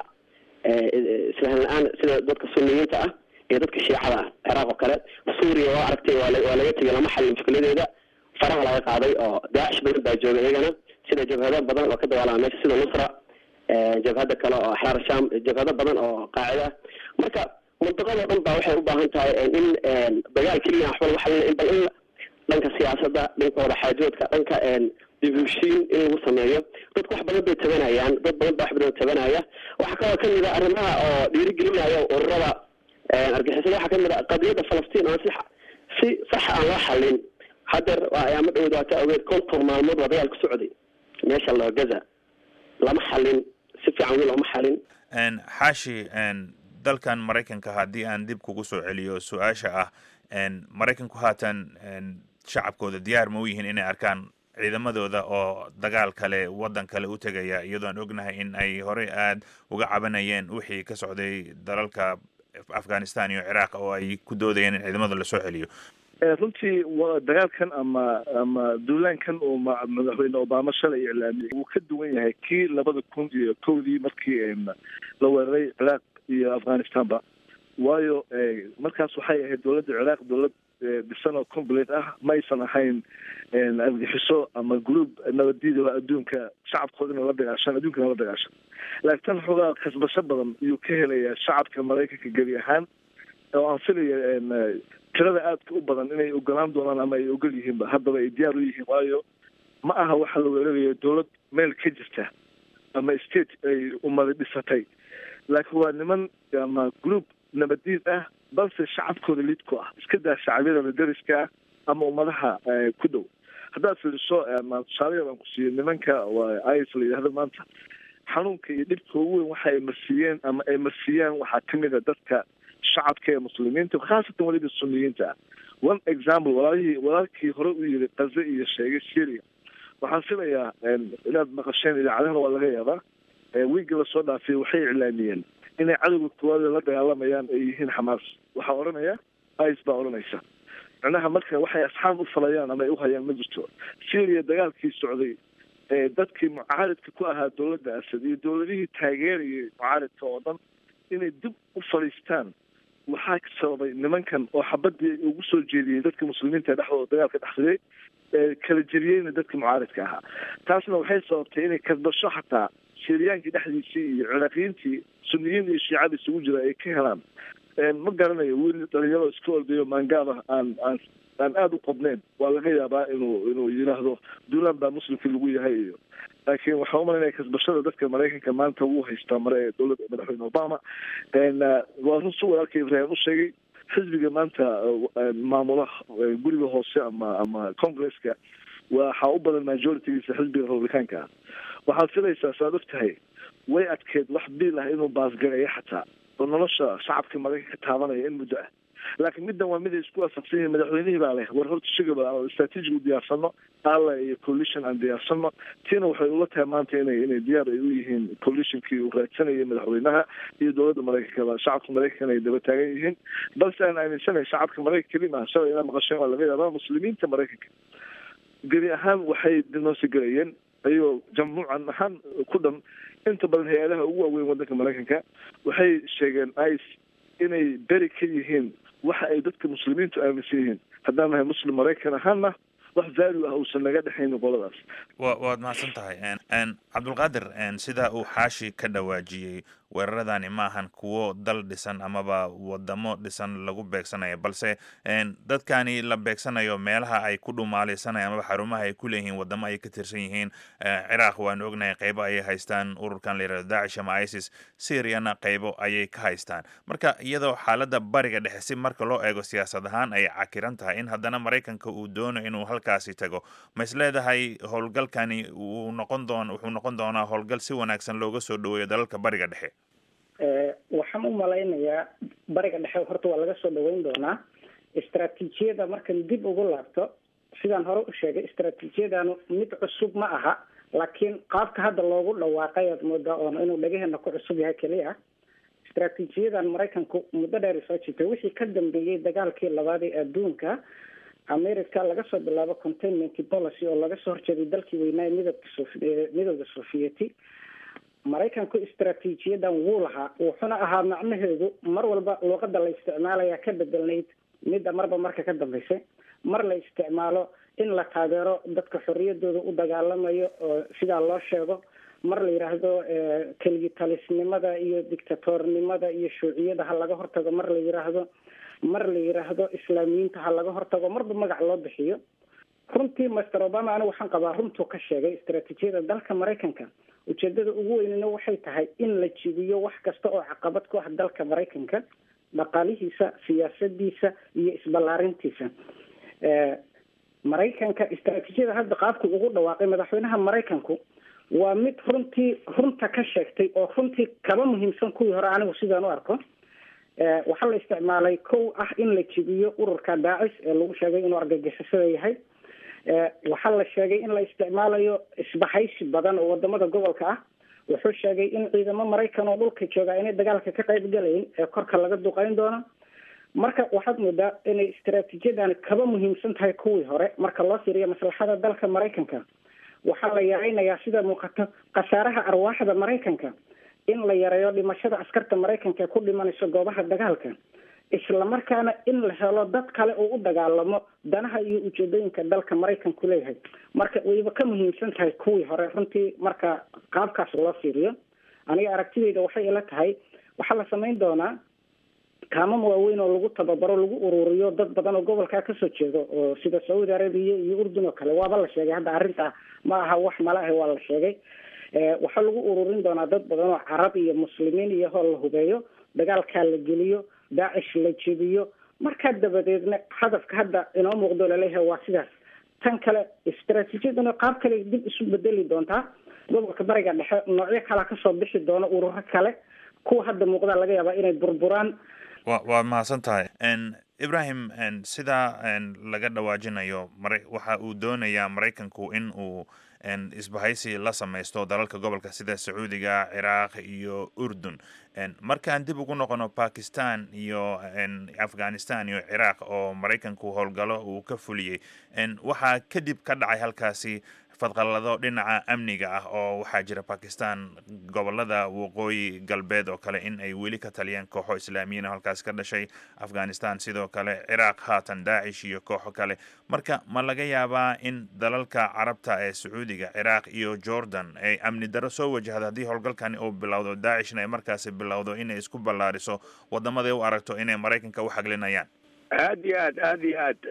isfahan la-aan sida dadka suniyiinta ah iyo dadka shiicada ah ciraaq oo kale suuriya waa aragtay waa waa laga tegay lama xalin mushkiladeeda faraha laga qaaday oo daacish badan baa jooga iyagana sida jabhado badan oo ka dagaalama meesha sida nusra jabhada kale oo axraar sham jabhado badan oo qaacida marka mantaqado dhan baa waxay u baahan tahay in dagaal keliya waxba lagu xalina in bal in dhanka siyaasadda dhanka wadaxaajoodka dhanka dibushiin in lagu sameeyo dadku wax badan bay tabanayaan dad badan baa wax badan tabanaya waxaa kaloo kamid a arrimaha oo dhiirigelinaya ururada argixisada waxaa kamid a qadiyadda falastiin aan si si sax aan loo xalin hadeer ayaama dhowda waata ogeed konton maalmood waa dagaal ku socday meesha loo gaza lama xalin si fiican weli looma xalin xaashi dalkan maraykanka haddii aan dib kugu soo celiyo su-aasha ah maraykanku haatan shacabkooda diyaar ma u yihiin inay arkaan ciidamadooda oo dagaal kale waddan kale u tegaya iyadoo aan ognahay in ay horey aada uga cabanayeen wixii ka socday dalalka afghanistan iyo ciraaq oo ay ku doodayeen in ciidamada lasoo celiyo runtii dagaalkan ama ama duulaankan uu madaxweyne obama shalay iclaamiyey wuu ka duwan yahay kii labada kun iyo kowdii markii la weeraray ciraaq iyo afghanistanba waayo markaas waxay ahayd dowladda ciraaq dowlad dhisan oo complete ah ma aysan ahayn argixiso ama group nabadiida oo adduunka shacabkooda ina la dagaashan adduunkana la dagaashan laakiin tan xoogaa kasbasho badan ayuu ka helayaa shacabka maraykanka geli ahaan oo aan filaya tirada aadka u badan inay ogolaan doonaan ama ay ogol yihiinba haddaba ay diyaar u yihiin waayo ma aha waxa la weerarayo dowlad meel ka jirta ama state ay umada dhisatay laakiin waa niman ama group nabadiid ah balse shacabkooda lid ku ah iska daa shacabyada dariska ah ama ummadaha ku dhow haddaad fiiriso tusaale yar aan ku siiyo nimanka waa is la yidhahdo maanta xanuunka iyo dhibka ugu weyn waxa ay marsiiyeen ama ay marsiiyaan waxaa kamid a dadka shacabka ee muslimiinta khaasatan weliba suniyiinta ah one example walaalihii walaalkii hore u yiri kaze iyo sheegay syria waxaan filayaa inaad maqasheen idaacadahana waa laga yaabaa wiigga lasoo dhaafay waxay iclaamiyeen inay cadowga koowaada la dagaalamayaan ay yihiin xamaas waxaa odhanaya ice baa odhanaysa macnaha marka waxay asxaab u falayaan ama ay u hayaan ma jirto syria dagaalkii socday ee dadkii mucaaridka ku ahaa dowladda asad iyo dowladihii taageerayay mucaaridka oo dhan inay dib u fadhiistaan waxaa sababay nimankan oo xabadii ugu soo jeediyey dadka muslimiinta ee dhexdooda dagaalka dhexriday ee kala jeriyeyna dadka mucaaridka ahaa taasna waxay sababtay inay kasbasho xataa siiriyaankii dhexdiisii iyo ciraaqiyiintii suniyiin iyo shiicada isugu jira ay ka helaan ma garanayo wiil dhalinyaro iska ordayo maangaab ah aan aan aan aada u qodneyn waa laga yaabaa inuu inuu yidhaahdo duulaan baa muslimkii lagu yahay iyo laakiin waxaa umalanaya kasbashada dadka maraykanka maanta wuu haystaa mare ee dowladda madaxweyne obama waa run si walaalka ibrahim u sheegay xisbiga maanta maamula guriga hoose ama ama congresska waxaa u badan majoritigiisa xisbiga republicaanka ah waxaad filaysaa saad og tahay way adkeed wax biil ah inuu baasgareeyo xataa oo nolosha shacabka maraykanka taabanaya in muddo ah laakiin middan waa mid ay isku waafaqsan yihiin madaxweynihii baa leh war horta shigaba aan strategic u diyaarsano alla iyo coalition aan diyaarsano tiina waxay ula tahay maanta inay inay diyaar ay u yihiin coalitionkii uu raadsanayay madaxweynaha iyo dowladda maraykanka shacabka maraykankana ay daba taagan yihiin balse aan aaminsanahay shacabka maraykanka kelima ah shalay inaa maqasheen waa laga yaabaa muslimiinta maraykanka gebi ahaan waxay dinosi galayeen ayagoo jamhuucan ahaan ku dhan inta badan hay-adaha ugu waaweyn waddanka maraykanka waxay sheegeen ice inay beri ka yihiin waxa ay dadka muslimiintu aaminsan yihiin haddaan nahay muslim maraykan ahaanna wax value ah uusan naga dhexaynin qoladaas wa waad mahadsan tahay cabdulqaadir sida uu xaashi ka dhawaajiyey weeraradani maahan kuwo dal dhisan amaba wadamo dhisan lagu beegsanayo balse dadkani la beegsanayo meelaha ay ku dhumaalaysanaya amaba xarumaha ay ku leeyihiin wadamo ay ka tirsan yihiin ciraaq waanu ognahay qaybo ayay haystaan ururkan la yirahdo dacish ama isis syriana qaybo ayay ka haystaan marka iyadoo xaaladda bariga dhexe si marka loo eego siyaasad ahaan ay cakiran tahay in haddana maraykanka uu doono inuu halkaasi tago ma is leedahay howlgalkani uu noqon doon wuxuu noqon doonaa howlgal si wanaagsan looga soo dhaweeyo dalalka bariga dhexe waxaan u malaynayaa bariga dhexe horta waa laga soo dhaweyn doonaa istraatiijiyada markan dib ugu laabto sidaan hore u sheegay istraatiijiyadanu mid cusub ma aha laakiin qaabka hadda loogu dhawaaqay aad moodaa oon inuu dhagaheena ku cusub yahay keliya istraatiijiyadan maraykanku muddo dheer soo jirtay wixii ka dambeeyey dagaalkii labaad ee adduunka america laga soo bilaabo containment policy oo laga soo horjeeday dalkii weynaa midabka sof midowda sovieti maraykanku istraatiijiyadan wuu lahaa wuxuna ahaa macnaheedu mar walba luuqada la isticmaalaya ka bedelnayd midda marba marka ka dambeysay mar la isticmaalo in la taageero dadka xoriyadooda u dagaalamayo oo sidaa loo sheego mar la yidhaahdo keligi talisnimada iyo dictatornimada iyo shuuciyada ha laga hortago mar la yidhaahdo mar la yidhaahdo islaamiyiinta ha laga hortago marba magac loo bixiyo runtii master obama anigu waxaan qabaa runtuu ka sheegay istraatiijiyada dalka maraykanka ujeedada ugu weynina waxay tahay in la jibiyo wax kasta oo caqabad ku ah dalka maraykanka dhaqaalihiisa siyaasadiisa iyo isballaarintiisa maraykanka istraatiijiyada hadda qaabku ugu dhawaaqay madaxweynaha maraykanku waa mid runtii runta ka sheegtay oo runtii kaba muhiimsan kuwii hore anigu sidaan u arko waxaa la isticmaalay kow ah in la jibiyo ururka daacis ee lagu sheegay inuu argagixisada yahay waxaa la sheegay in la isticmaalayo isbahaysi badan oo wadamada gobolka ah wuxuu sheegay in ciidamo maraykan oo dhulka jooga inay dagaalka ka qayb galayn ee korka laga duqeyn doono marka waxaad moodaa inay istraatiijiyadani kaba muhiimsan tahay kuwii hore marka loo fiiriyo maslaxada dalka maraykanka waxaa la yareynayaa sida muuqato khasaaraha arwaaxda maraykanka in la yareeyo dhimashada askarta maraykanka ee ku dhimanayso goobaha dagaalka islamarkaana in la helo dad kale oo u dagaalamo danaha iyo ujeedooyinka dalka maraykanku leeyahay marka wayba ka muhiimsan tahay kuwii hore runtii marka qaabkaas loo fiiriyo aniga aragtideyda waxay ila tahay waxaa la samayn doonaa kaamam waaweyn oo lagu tababaro lagu ururiyo dad badan oo gobolkaa kasoo jeedo oo sida saudi arabia iyo urdun oo kale waaba la sheegay hadda arrinta ma aha wax mala ah waa la sheegay waxaa lagu ururin doonaa dad badan oo carab iyo muslimiin iyo hoo la hubeeyo dagaalkaa la geliyo daacish la jebiyo markaa dabadeedna hadafka hadda inoo muuqdo laleeyahay waa sidaas tan kale istraatiijiyaduna qaab kale dib isu bedeli doontaa gobolka bariga dhexe noocyo kalea kasoo bixi doona ururo kale kuwa hadda muuqdaa laga yaabaa inay burburaan wa waad mahadsan tahay ibrahim sidaa laga dhawaajinayo mara waxa uu doonayaa maraykanku in uu isbahaysi la samaysto dalalka gobolka sida sacuudiga ciraaq iyo urdun markaan dib ugu noqono bakistan iyo afghanistan iyo ciraaq oo maraykanku howlgalo uu ka fuliyey waxaa kadib ka dhacay halkaasi fadqalado dhinaca amniga ah oo waxaa jira bakistan gobolada waqooyi galbeed oo kale in ay weli ka taliyeen kooxo islaamiyiin halkaas ka dhashay afghanistan sidoo kale ciraaq haatan daacish iyo kooxo kale marka ma laga yaabaa in dalalka carabta ee sacuudiga ciraaq iyo jordan ay amni daro soo wajahda haddii howlgalkani uu bilowdo daacishna ay markaasi bilowdo inay isku ballaariso wadamaday u aragto inay maraykanka u xaglinayaan aad iyo aad aad iyo aad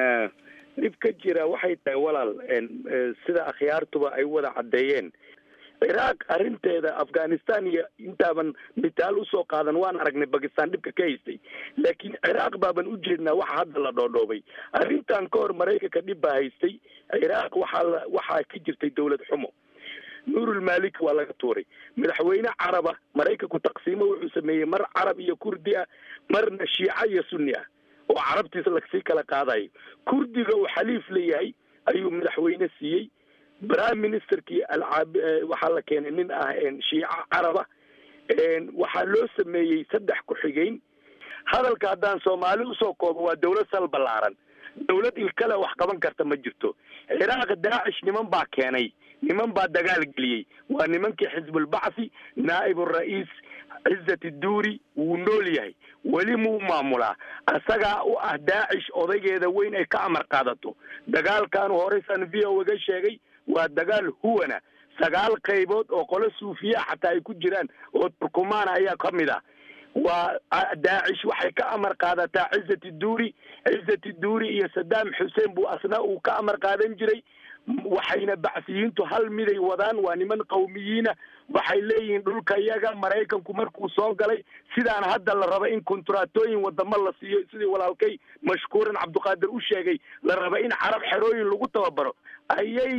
dhib ka jira waxay tahay walaal sida akhyaartuba ay wada caddeeyeen ciraaq arrinteeda afghanistan iyo intaaban mitaal usoo qaadan waan aragnay bakistan dhibka ka haystay laakiin ciraaq baaban u jeednaa waxa hadda la dhoodhoobay arrintan ka hor maraykanka dhib baa haystay ciraaq waxaa la waxaa ka jirtay dawlad xumo nuurulmalik waa laga tuuray madaxweyne caraba maraykanku taqsiimo wuxuu sameeyey mar carab iyo kurdi ah marna shiica iyo sunni ah oo carabtiisa lasii kala qaadayo kurdiga uu xaliif leeyahay ayuu madaxweyne siiyey prime ministerkii alcaab waxaa la keenay nin ah shiica caraba waxaa loo sameeyey saddex ku-xigeyn hadalka haddaan soomaali usoo koobo waa dawlad sal ballaaran dawlad ilkale wax qaban karta ma jirto ciraaq daacish niman baa keenay niman baa dagaal geliyey waa nimankii xisbulbacthi naa'ib ura'iis cizat duuri wuu nool yahay weli muu maamulaa asagaa u ah daacish odaygeeda weyn ay ka amar qaadato dagaalkaanu horeysaan v o ga sheegay waa dagaal huwana sagaal qaybood oo qolo suufiya xataa ay ku jiraan oo turkumaana ayaa ka mid ah waa daacish waxay ka amar qaadataa cizati duuri cizati duuri iyo sadaam xuseen buu asna uu ka amar qaadan jiray waxayna bacsiyiintu hal miday wadaan waa niman qawmiyiina waxay leeyihiin dhulka iyaga maraykanku markuu soo galay sidaan hadda la raba in kontratooyin wadamo la siiyo sidii walaalkay mashkuuran cabdiqaadir u sheegay la raba in carab xerooyin lagu tababaro ayay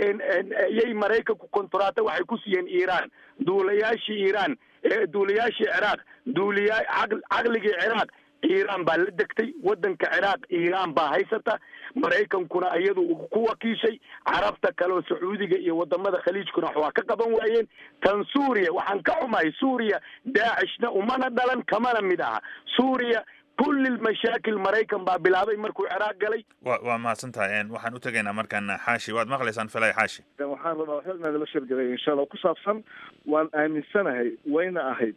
ayay maraykanku kontrato waxay ku siiyeen iiraan duulayaashii iiraan duulayaashii ciraaq duuliya caqligii ciraaq iiraan baa la degtay waddanka ciraaq iiraan baa haysata maraykankuna iyadu ku wakiishay carabta kaleoo sacuudiga iyo wadamada khaliijkuna wax waa ka qaban waayeen tan suuriya waxaan ka xumahay suuriya daacishna umana dhalan kamana mid aha suuriya kulli mashaakil maraykan baa bilaabay markuu ciraaq galay wa waa mahadsan tahay waxaan u tegaynaa markaan xaashi waad maqlaysaan filay xaashi waxaan rabaa waxba inaad la sheergalay insha allah ku saabsan waan aaminsanahay wayna ahayd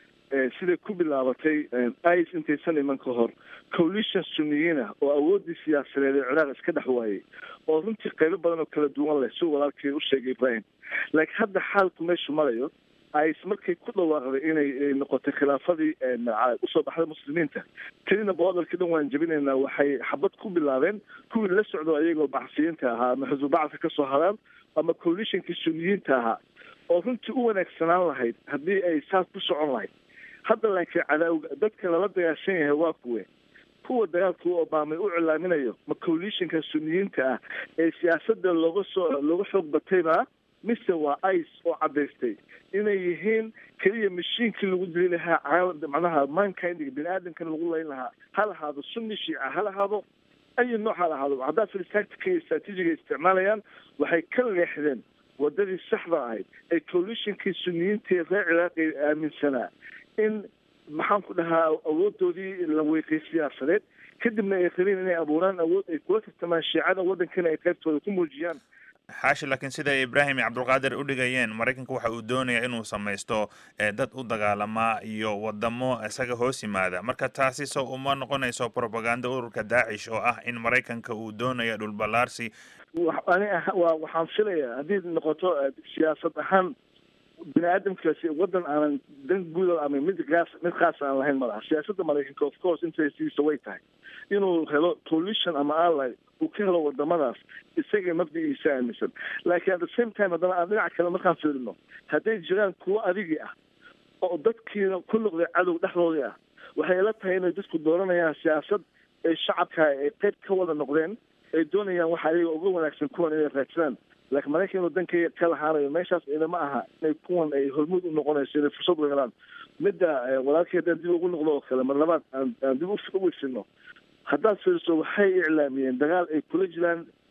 siday ku bilaabatay is intaysan iman ka hor coalition suniyiin ah oo awooddii siyaasadeed ee ciraaq iska dhex waayey oo runtii qaybo badan oo kala duwan leh si walaalkii u sheegay ibrahim laakiin hadda xaalku meeshu marayo is markay ku dhawaaqday inay noqotay khilaafadii usoo baxday muslimiinta kelina boodalkii dhan waan jebinaynaa waxay xabad ku bilaabeen kuwii la socdo ayagoo bacsiyiinta ahaa ama xisbubacadka kasoo haraan ama coalitionkii suniyiinta ahaa oo runtii u wanaagsanaan lahayd haddii ay saas ku socon lahayd hadda laakiin cadaawga dadka lala dagaashan yahay waa kuwe kuwa dagaalka u obaamay u cilaaminayo ma coalitionka suniyiinta ah ee siyaasada looga soo looga xoog batayba mise waa ice oo cadaystay inay yihiin keliya mashiinkii lagu dili lahaa caalam macnaha mankindiga bini aadamkan lagu layn lahaa ha lahaado sunni shiica ha lahaado ayi nooc ha lahaado haddaa filistactica iyo strategiga isticmaalayaan waxay ka leexdeen wadadii saxda ahayd ee coalitionkii suniyiinta ee reer ciraaqi aaminsanaa in maxaan ku dhahaa awoodoodii la weeqay siyaasadeed kadibna ay rabeen inay abuuraan awood ay kula tartamaan shiicada waddankana ay qaybtooda ku muujiyaan xaashi laakiin siday ibraahim iyo cabdulqaadir u dhigayeen maraykanka waxa uu doonaya inuu samaysto dad u dagaalamaa iyo wadamo isaga hoos yimaada marka taasi so uma noqonayso propaganda ururka daacish oo ah in maraykanka uu doonayo dhulballaarsi ani wa waxaan filayaa haddii noqoto siyaasad ahaan bini aadamkaasi waddan aanan dan guuda ama mid gaas mid khaas aan lahayn malaha siyaasadda maraykanka of course interestiisa way tahay inuu helo coalition ama ally uu ka helo wadamadaas isaga mabdiciisa aaminsan laakiin at the same time haddana aan dhinaca kale markaan fiirino hadday jiraan kuwo adigii ah oo dadkiina ku noqday cadow dhexdoodii ah waxay la tahay inay dadku dooranayaan siyaasad ay shacabka ay qayb ka wada noqdeen ay doonayaan waxa ayaga uga wanaagsan kuwan inay raadsadaan laakiin maraykan inuu danka ka lahaanayo meeshaas inama aha inay kuwan ay hormuud u noqonayso inay fursad u helaan midda walaalkii haddaan dib ugu noqdo oo kale mar labaad aan aan dib u weysino haddaad fiiriso waxay iclaamiyeen dagaal ay kula jiraan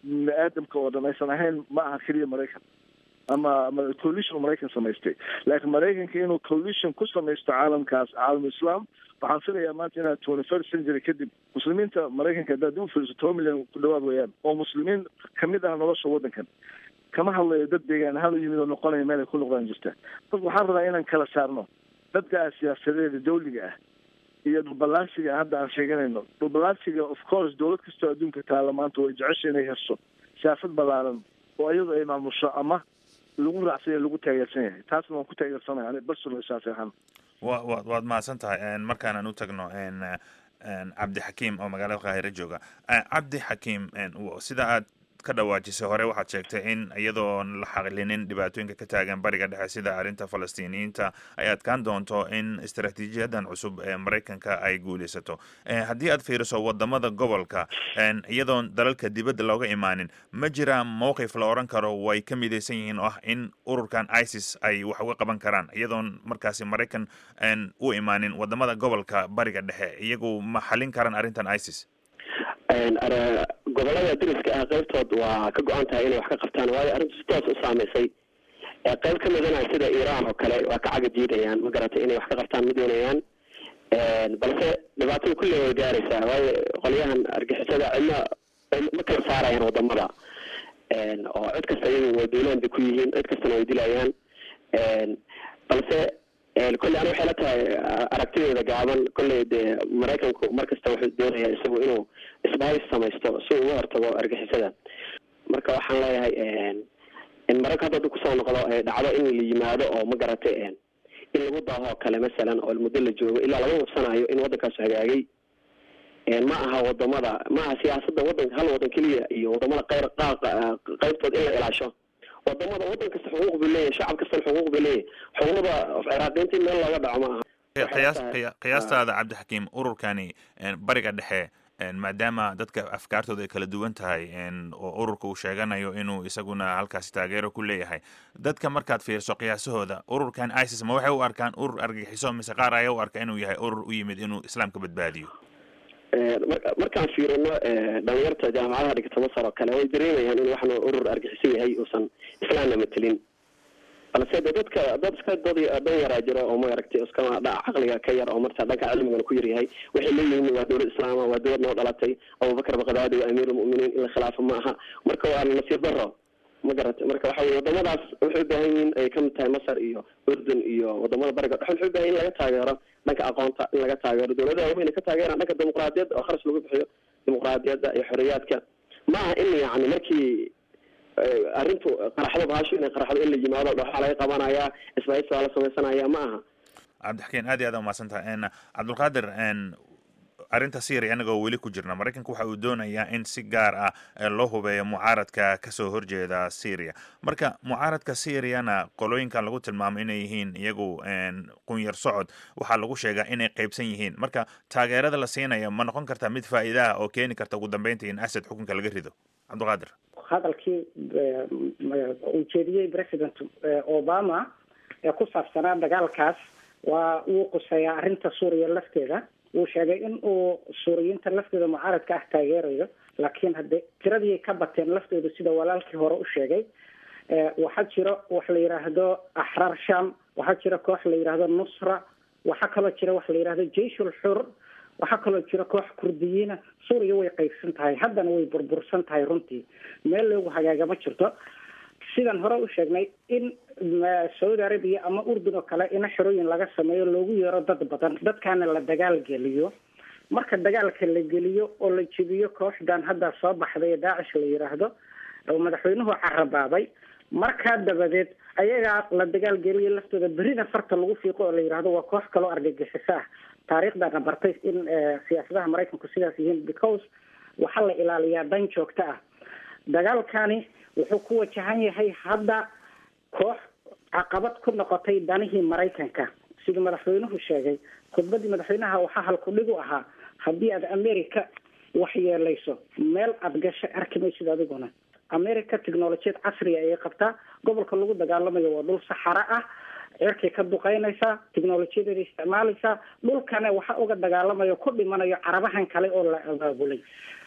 bini aadamka oo dhan aysan ahayn ma aha keliya maraykan ama ama coalition maraykan samaystay laakiin maraykanka inuu coalition ku samaysto caalamkaas caalam islaam waxaan filayaa maanta inaa twenty first century kadib muslimiinta maraykanka haddaad u fiirso toban milyan ku dhawaad weeyaan oo muslimiin kamid ah nolosha waddankan kama hadlayo dad deegaan ahaan u yimid oo noqonaya meel ay ku noqdaan jirta marka waxaan rabaa inaan kala saarno dadka siyaasadeeda dawliga ah iyo dhulballaansiga hadda aan sheeganayno dhulballaansiga of course dowlad kastoo adduunka taala maanta way jecesha inay hesto siyaasad ballaaran oo iyadu ay maamusho ama lagu raacsan yahay lagu taageersan yahay taasna waan ku taageersanahay ani personal saas ahaan wa wa waad mahadsan tahay markaanaan u tagno cabdi xakiim oo magaalada qaahire jooga cabdi xakiim sida aad ka dhawaajisay hore waxaad sheegtay in iyadoon la xaqlinin dhibaatooyinka ka taagan bariga dhexe sida arrinta falastiiniyiinta ay adkaan doonto in istaraatiijiyadan cusub ee maraykanka ay guulaysato haddii aad fiiriso wadamada gobolka iyadoon dalalka dibadda looga imaanin ma jira mowqif la odhan karo way ka midaysan yihiin oo ah in ururkan isis ay wax uga qaban karaan iyadoon markaasi maraykan u imaanin wadamada gobolka bariga dhexe iyagu ma xalin karaan arrintan isis gobolada dariska ah qaybtood waa ka go-an tahay inay wax ka qabtaan waayo arrintu si toos u saameysay qayb ka midana sida iran oo kale waa ka caga jiidayaan ma garatay inay wax ka qabtaan ma doonayaan balse dhibaatada kulle way gaaraysaa waayo qolyahan argixisada cidna ma kala saarayaan wadamada oo cid kasta iyagu way duulaan bay ku yihiin cid kastana way dilayaan balse kolley ani waxay la tahay aragtideeda gaaban kolley dee maraykanku mar kasta wuxuu doonaya isagu inuu isbahis samaysto si uga hortago argixisada marka waxaan leeyahay in maraykan hadda kusoo noqdo dhacdo in la yimaado oo ma garatay in lagu daahoo kale masalan oo muddo la joogo ilaa laga hubsanayo in waddankaas hagaagay ma aha wadamada ma aha siyaasada wadanka hal wadan keliya iyo wadamada qayr qaybtood in la ilaasho wadamada wadan kasta xuquuq buu leeyahay shacab kastana xuquuq buu leeyahay xuquuqda ciraaqiinta in meel looga dhaco ma aha qiyaas qiyaastaada cabdixakiim ururkani bariga dhexe maadaama dadka afkaartooda ay kala duwan tahay oo ururka uu sheeganayo inuu isaguna halkaasi taageero ku leeyahay dadka markaad fiirso qiyaasahooda ururkan isis ma waxay u arkaan urur argagixiso mise qaar ayaa u arka inuu yahay urur u yimid inuu islaamka badbaadiyo markaan fiirino dhalinyarta jaamacadaha dhigata masar oo kale way dareemayaan in waxna urur argixiso yahay uusan islaamna matelin balse de dadka dad iska dad dan yaraa jiro oo maaragtay iskama dha caqliga ka yar oo marta dhanka cilmigana ku yaryahay waxay leeyihiin waa dowlad islaama waa dowlad noo dhalatay abubakar baqdaadi waa amiirulmu'miniin in la khilaafo ma aha marka waa nasiib daro ma garatay marka waxa weye wadamadaas waxay u baahan yihiin ay kamid tahay masar iyo urdun iyo wadamada bariga dhexe waxay u baahan in laga taageero dhanka aqoonta in laga taageero dowladaha waaweyn ay ka taageeraan dhanka dimuqraadiyadda oo kharash lagu bixiyo dimuqraadiyadda iyo xoriyaadka ma aha in yani markii arrintu qaraxdo bahasho inay qaraxdo in la yimaado waxaa laga qabanayaa isbahis waa la samaysanaya ma aha cabdixakiin aad iyo aad umahadsan tahay cabdulqaadir arrinta syria anagoo weli ku jirna maraykanka waxa uu doonayaa in si gaar ah loo hubeeyo mucaaradka kasoo horjeeda syria marka mucaaradka syriana qolooyinkan lagu tilmaamo inay yihiin iyagu qunyar socod waxaa lagu sheegaa inay qeybsan yihiin marka taageerada la siinayo ma noqon kartaa mid faa'iidaha oo keeni karta ugu dambeynta in asad xukunka laga rido cabdulqaadir hadalkii uu jeediyey president obama ee ku saabsanaa dagaalkaas waa wuu quseeyaa arrinta suuriya lafteeda wuu sheegay in uu suuriyiinta lafteeda mucaaradka ah taageerayo laakiin hadde tiradii ka bateen laftooda sida walaalkii hore u sheegay waxaa jiro wax la yidhaahdo axraar sham waxaa jira koox la yidhaahdo nusra waxaa kaloo jira wax la yidhahdo jeyshul xur waxaa kaloo jira koox kurdiyiina suuriya way qaybsan tahay haddana way burbursan tahay runtii meel loogu hagaaga ma jirto sidaan hore u sheegnay in saudi arabia ama urdun oo kale ina xerooyin laga sameeyo loogu yeero dad badan dadkaana la dagaal geliyo marka dagaalka la geliyo oo la jebiyo kooxdan hadda soo baxday ee daacish la yidhaahdo oo madaxweynuhu carabaabay markaa dabadeed ayagaa la dagaal geliyo laftooda berina farta lagu fiiqo oo la yidhaahdo waa koox kaloo argagixiso ah taariikhdana bartay in siyaasadaha maraykanku sidaas yihiin because waxaa la ilaaliyaa dan joogto ah dagaalkani wuxuu ku wajahan yahay hadda koox caqabad ku noqotay danihii maraykanka siduu madaxweynuhu sheegay khudbadii madaxweynaha waxaa halkudhig u ahaa haddii aad america wax yeelayso meel aad gashay arki maysid adiguna america technolojiyad casriga ayay qabtaa gobolka lagu dagaalamayo waa dhul saxaro ah cirkay ka duqeynaysaa technolojiyadeeda isticmaalaysaa dhulkana waxa uga dagaalamayo ku dhimanayo carabahan kale oo la abaabulay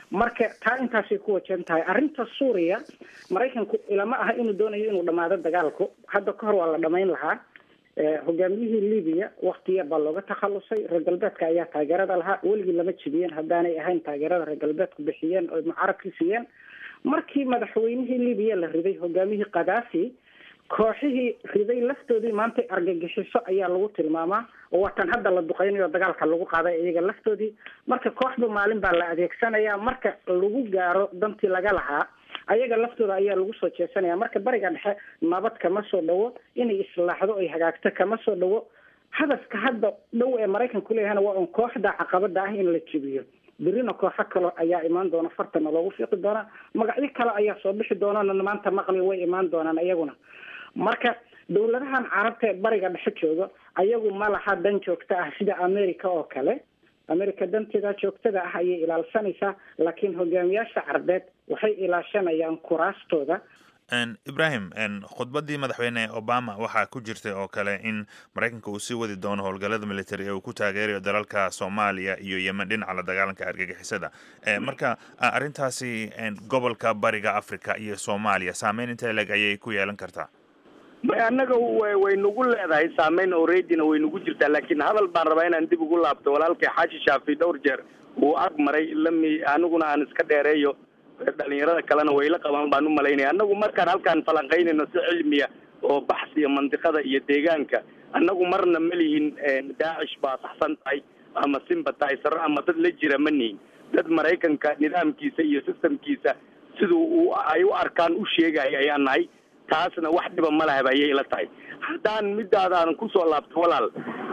marka taa intaasay ku wajan tahay arrinta suuriya maraykanku ilama aha inuu doonayo inuu dhamaado dagaalku hadda ka hor waa la dhamayn lahaa hogaamiyihii libiya wakti yar baa looga takhalusay reer galbeedka ayaa taageerada lahaa weligii lama jibiyeen haddaanay ahayn taageerada reer galbeedku bixiyeen oo mucarabki siiyeen markii madaxweynihii libiya la riday hogaamiyihii khadaafi kooxihii riday laftoodii maanta argagixiso ayaa lagu tilmaamaa oo waatan hadda la duqeynayo dagaalka lagu qaaday iyaga laftoodii marka kooxba maalin baa la adeegsanaya marka lagu gaaro dantii laga lahaa ayaga laftooda ayaa lagu soo jeesanaya marka bariga dhexe nabad kama soo dhawo inay islaaxdo ay hagaagto kama soo dhawo hadafka hadda dhow ee maraykanku leeyahana waa un kooxda caqabada ah in la jebiyo berina kooxo kale ayaa imaan doona fartana loogu fiiqi doonaa magacyo kale ayaa soo bixi doonana maanta maqli way imaan doonaan iyaguna marka dawladahan carabta ee bariga dhexe jooga ayagu ma laha dan joogta ah sida america oo kale america danteeda joogtada ah ayay ilaalsanaysaa laakiin hogaamiyaasha carbeed waxay ilaashanayaan kuraastooda ibrahim khudbaddii madaxweyne obama waxaa ku jirtay oo kale in maraykanka uu sii wadi doono howlgallada military ee uu ku taageerayo dalalka soomaaliya iyo yemen dhinaca la dagaalanka argagixisada marka arrintaasi gobolka bariga africa iyo soomaaliya saameyn intee leg ayay ku yeelan kartaa may annaga way nagu leedahay saameyn alreadyna way nagu jirtaa laakiin hadal baan rabaa inaan dib ugu laabto walaalkay xaashi shaafi dhowr jeer uu ag maray lami aniguna aan iska dheereeyo dhalinyarada kalena way la qabaan baan u malaynaya annagu markaan halkaan falanqaynayno si cilmiya oo baxsiya mandiqada iyo deegaanka annagu marna ma lihin daacish baa saxsan tahay ama sympatizero ama dad la jira ma nihin dad maraykanka nidaamkiisa iyo systemkiisa siduu u ay u arkaan u sheegaya ayaan nahay taasna wax dhiba ma lahaba ayay ila tahay haddaan midaadaadan kusoo laabto walaal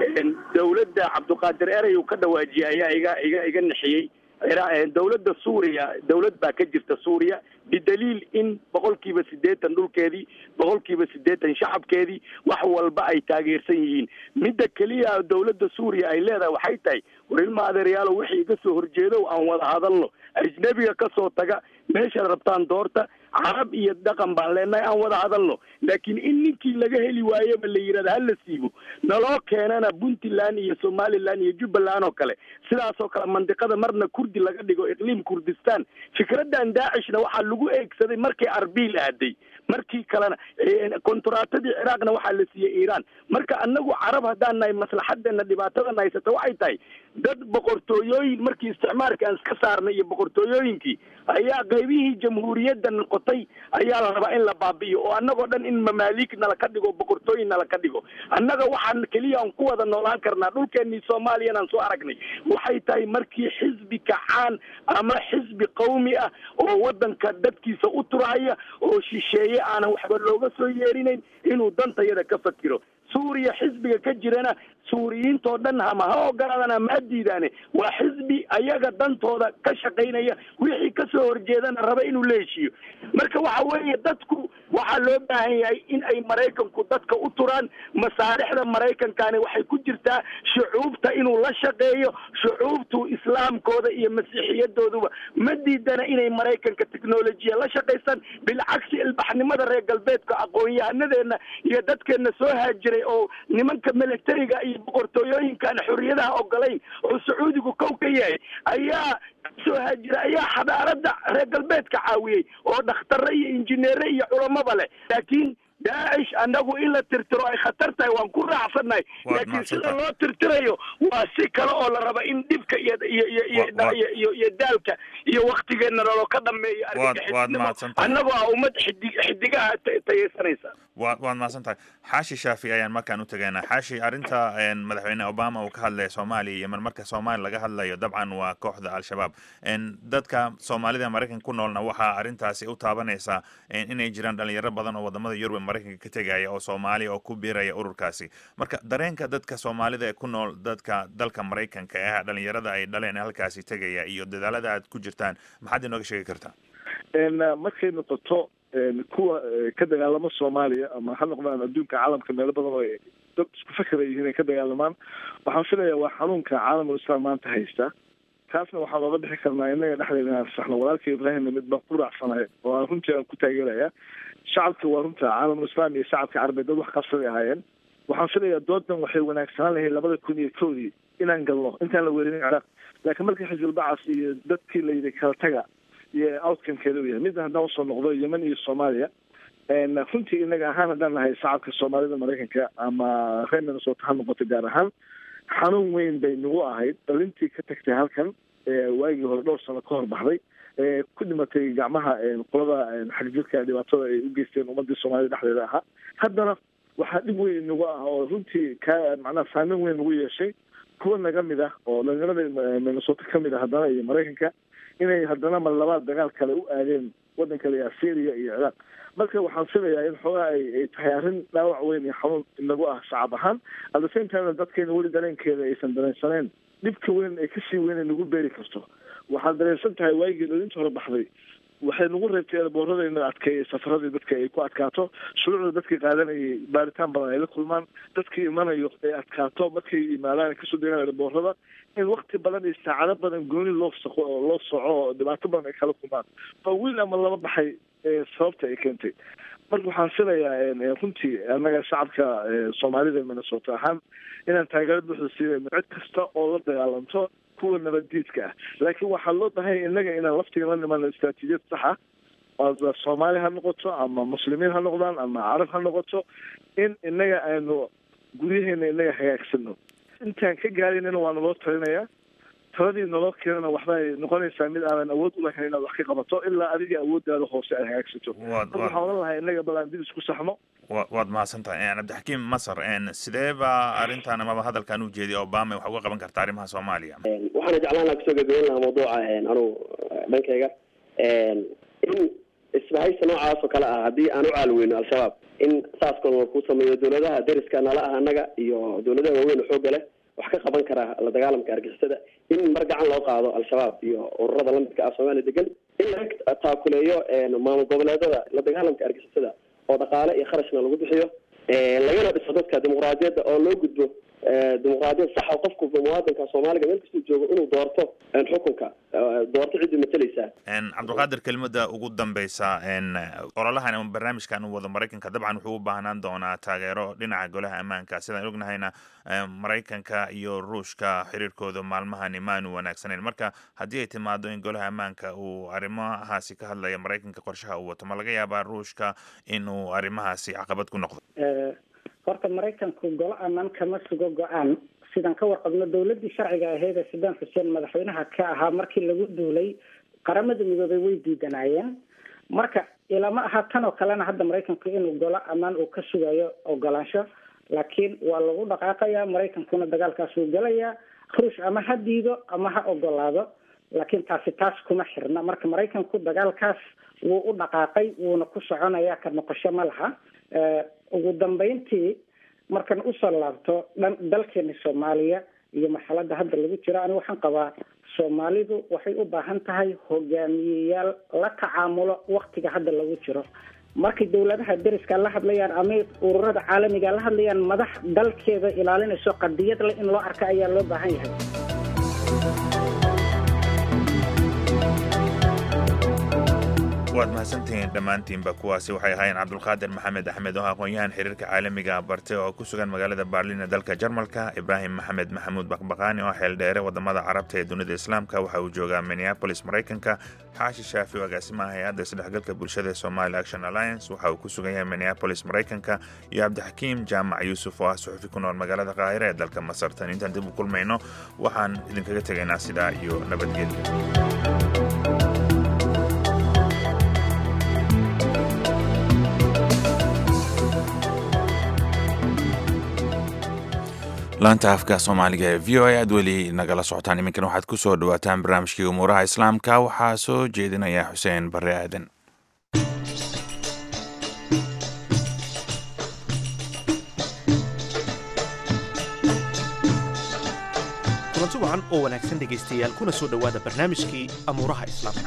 dawladda cabdiqaadir erey uu ka dhawaajiyay ayaa iga iga iga nixiyey dawladda suuriya dawlad baa ka jirta suuriya bidaliil in boqol kiiba siddeetan dhulkeedii boqol kiiba siddeetan shacabkeedii wax walba ay taageersan yihiin midda keliya dawladda suuriya ay leedahay waxay tahay war ilma adeeryaalo wixii iga soo horjeedow aan wada hadalno ajnebiga ka soo taga meeshaad rabtaan doorta carab iyo dhaqan baan leenahay aan wada hadalno laakiin in ninkii laga heli waayeba la yidhahda hala siibo naloo keenana puntland iyo somaliland iyo jubbaland oo kale sidaasoo kale mandiqada marna kurdi laga dhigo iqliim kurdistan fikradan daacishna waxaa lagu eegsaday markay arbiil aaday markii kalena konturaatadii ciraaqna waxaa la siiyey iiraan marka anagu carab haddaan nahay maslaxadeena dhibaatadan haysata waxay tahay dad boqortooyooyin markii isticmaalka aan iska saarnay iyo boqortooyooyinkii ayaa qaybihii jamhuuriyadda noqotay ayaa la rabaa in la baabi'iyo oo annagoo dhan in mamaaliik nala ka dhigo boqortooyin nala ka dhigo annaga waxaan keliya aan ku wada noolaan karnaa dhulkeenii soomaaliyana aan soo aragnay waxay tahay markii xisbi kacaan ama xisbi qawmi ah oo waddanka dadkiisa u turhaya oo shisheeye aanan waxba looga soo yeerinayn inuu dantayada ka fakiro suuriya xisbiga ka jirana suuriyiintoo dhan ama ha ogolaadaan ama ha diidaane waa xisbi ayaga dantooda ka shaqaynaya wixii kasoo horjeedana raba inuu la heshiiyo marka waxa weeye dadku waxaa loo baahan yahay in ay maraykanku dadka u turaan masaalixda maraykankani waxay ku jirtaa shucuubta inuu la shaqeeyo shucuubtu islaamkooda iyo masiixiyadooduba ma diidana inay maraykanka technolojiya la shaqaystaan bilcagsi ilbaxnimada reer galbeedka aqoon-yahanadeenna iyo dadkeena soo haajiray oo nimanka militariga iyo boqortooyooyinkaan xorriyadaha ogolayn oo sacuudigu kow ka yahay ayaa soo haajira ayaa xadaarada reer galbeedka caawiyey oo dhakhtare iyo injineere iyo culamaba leh laakiin daacish annagu in la tirtiro ay khatar tahay waan ku raacsannahay laakiin sida loo tirtirayo waa si kale oo la raba in dhibka iyo iyo iyo iyo iyo iyo daalka iyo waktigeena lalo ka dhameeyo annagoo ah ummad xidig xidigaha tayeysanaysa waad waad mahadsan tahay xaashi shaafi ayaan markaan u tegaynaa xaashi arrinta madaxweyne obama uu ka hadlaya soomaaliya iyo marmarka soomaaliya laga hadlayo dabcan waa kooxda al-shabaab dadka soomaalida maraykanka ku noolna waxaa arrintaasi u taabanaysaa inay jiraan dhalinyaro badan oo wadamada yurub ee maraykanka ka tegaya oo soomaaliya oo ku biiraya ururkaasi marka dareenka dadka soomaalida ee ku nool dadka dalka maraykanka ee dhalinyarada ay dhaleen halkaasi tegaya iyo dadaalada aad ku jirtaan maxaad inooga sheegi kartaa markay noqoto kuwa ka dagaalamo soomaaliya ama ha noqdaan adduunka caalamka meelo badan oo dad isku fakera yihiin ay ka dagaalamaan waxaan filayaa waa xanuunka caalamul islam maanta haysta taasna waxaan oga bixi karnaa inaga dhexdeeda inaan saxno walaalka ibraahimna mid baan ku raacsanahay oo aan runtii aan ku taageeraya shacabka waa runta caalamul islam iyo shacabka carabeed dad wax qabsaday ahaayeen waxaan filayaa doodan waxay wanaagsanaan lahayd labada kun iyo kowdii inaan galno intaan la weerarin ciraaq laakiin markii xisbulbacas iyo dadkii la yidhi kala taga iyo outcomekeeda u yahay midda haddaan usoo noqdo yemen iyo soomaaliya runtii inaga ahaan haddaan nahay shacabka soomaalida maraykanka ama reer minnesota ha noqoto gaar ahaan xanuun weyn bay nagu ahayd dhalintii ka tagtay halkan waagii hore dhowr sano ka hor baxday ku dhimatay gacmaha qolada xagjirka dhibaatada ay u geysteen ummadii soomaalida dhexdeeda ahaa haddana waxaa dhib weyn nagu ah oo runtii ka macnaha saameyn weyn nagu yeeshay kuwa naga mid ah oo dhalinyarada minnesota ka mid ah haddana iyo maraykanka inay haddana mar labaad dagaal kale u aadeen waddan kale ah syria iyo ciraaq marka waxaan filayaa in xoogaa ay tahay arrin dhaawac weyn iyo xanuun inagu ah shacab ahaan at the same time dadkeena weli dareenkeeda aysan dareensaneen dhibka weyn ay kasii weyn ay nagu beeri karto waxaad dareensan tahay waagii dhalinta hore baxday waxay nagu reebtay eeboorada in adkeeya safaradii dadka ay ku adkaato shuruucda dadkii qaadanayay baaritaan badan ay la kulmaan dadkii imanayo ay adkaato markay yimaadaan kasoo degaan eeboorada in wakti badan iyo saacado badan gooni loo saqo oo loo soco oo dhibaato badan ay kala kulmaan oo wiil ama laba baxay sababta ay keentay marka waxaan filayaa runtii annaga shacabka soomaalida minnesota ahaan inaan taageero buuxda siinayno cid kasta oo la dagaalanto kuwa nabaddiidka ah laakiin waxaa loo baahanya innaga inaan laftiga la nimano istraatiijiyad saxa soomaali ha noqoto ama muslimiin ha noqdaan ama carab ha noqoto in innaga aanu guryaheena innaga hagaagsano intaan ka gaaraynana waa naloo talinayaa taladii naloo keenana waxbay noqonaysaa mid aanan awood ulahayn inaad wax ka qabato ilaa adiga awooddaada hoose aad hagaagsato marka waxaan odhan lahaa innaga bal aan dib isku saxno waad mahadsan tahay cabdixakiim masar sidee baa arrintan amaba hadalkan u jeediya obama wax uga qaban karta arrimaha soomaaliya waxaana jeclaan lahaa kusoo gabagabeyn lahaa mawduuca anugu dhankayga in isbahaysa noocaas oo kale ah haddii aan u caalweyno al-shabaab in saas kaloo ku sameeyo dawladaha deriska nala ah annaga iyo dawladaha waaweyn oo xooga leh wax ka qaban kara la dagaalamka argixisada in mar gacan loo qaado al-shabaab iyo ururada lamidka ah soomaaliya degan in laga taakuleeyo maamul goboleedada la dagaalamka argixisada oo dhaqaale iyo kharashna lagu bixiyo lagana dhiso dadka dimuqraadiyadda oo loo gudbo dimuqraadiyad saxa qofku muwaadinka soomaaliga meel kastuu joogo inuu doorto xukunka doorto ciddii matalaysaa cabdulqaadir kelimada ugu dambeysa ololahan ama barnaamijkan u wado maraykanka dabcan wuxuu u baahnaan doonaa taageero dhinaca golaha ammaanka sidaan ognahayna maraykanka iyo ruushka xiriirkooda maalmahani maanu wanaagsanayn marka haddii ay timaado in golaha ammaanka uu arrimahaasi ka hadlaya maraykanka qorshaha uu wato ma laga yaabaa ruushka inuu arrimahaasi caqabad ku noqdo horta maraykanku golo ammaan kama sugo go-aan sidaan ka warqabno dawladdii sharciga ahayd ee saddam xuseen madaxweynaha ka ahaa markii lagu duulay qaramada midoobay way diidanaayeen marka ilama aha tan oo kalena hadda maraykanku inuu golo ammaan uu ka sugayo ogolaansho laakiin waa lagu dhaqaaqayaa maraykankuna dagaalkaas wuu gelayaa ruush ama ha diido ama ha ogolaado laakiin taasi taas kuma xirna marka maraykanku dagaalkaas wuu u dhaqaaqay wuuna ku soconayaa ka noqosho ma laha ugu dambeyntii markan usoo laabto dhan dalkeena soomaaliya iyo marxaladda hadda lagu jiro ani waxaan qabaa soomaalidu waxay u baahan tahay hogaamiyeyaal la tacaamulo waktiga hadda lagu jiro markay dawladaha deriska la hadlayaan ama ururada caalamiga la hadlayaan madax dalkeeda ilaalinayso qadiyad leh in loo arka ayaa loo baahan yahay waad mahadsantihiin dhammaantiinba kuwaasi waxay ahaayeen cabdulqaadir maxamed axmed oo aqoon-yahan xiriirka caalamiga barte oo ku sugan magaalada baarlin ee dalka jarmalka ibraahim maxamed maxamuud baqbaqaani oo xeeldheere wadamada carabta ee dunida islaamka waxa uu joogaa minneapolis maraykanka xaashi shaafi oo agaasimaha hay-adda isdhexgalka bulshada ee somali action alliance waxa uu ku sugan yahay minneapolis maraykanka iyo cabdixakiim jaamac yuusuf oo ah suxufi ku nool magaalada qaahire ee dalka masar tan intaan dib u kulmayno waxaan idinkaga tegaynaa sidaa iyo nabadgelya laanta afka soomaaliga ee v o a aad weli nagala socotaan iminkan waxaad ku soo dhawaataan barnaamijkii umuuraha islaamka waxaa soo jeedinaya xuseen barre aadan kulanti wacan oo wanaagsan dhegaystayaal kuna soo dhowaada barnaamijkii amuuraha islaamka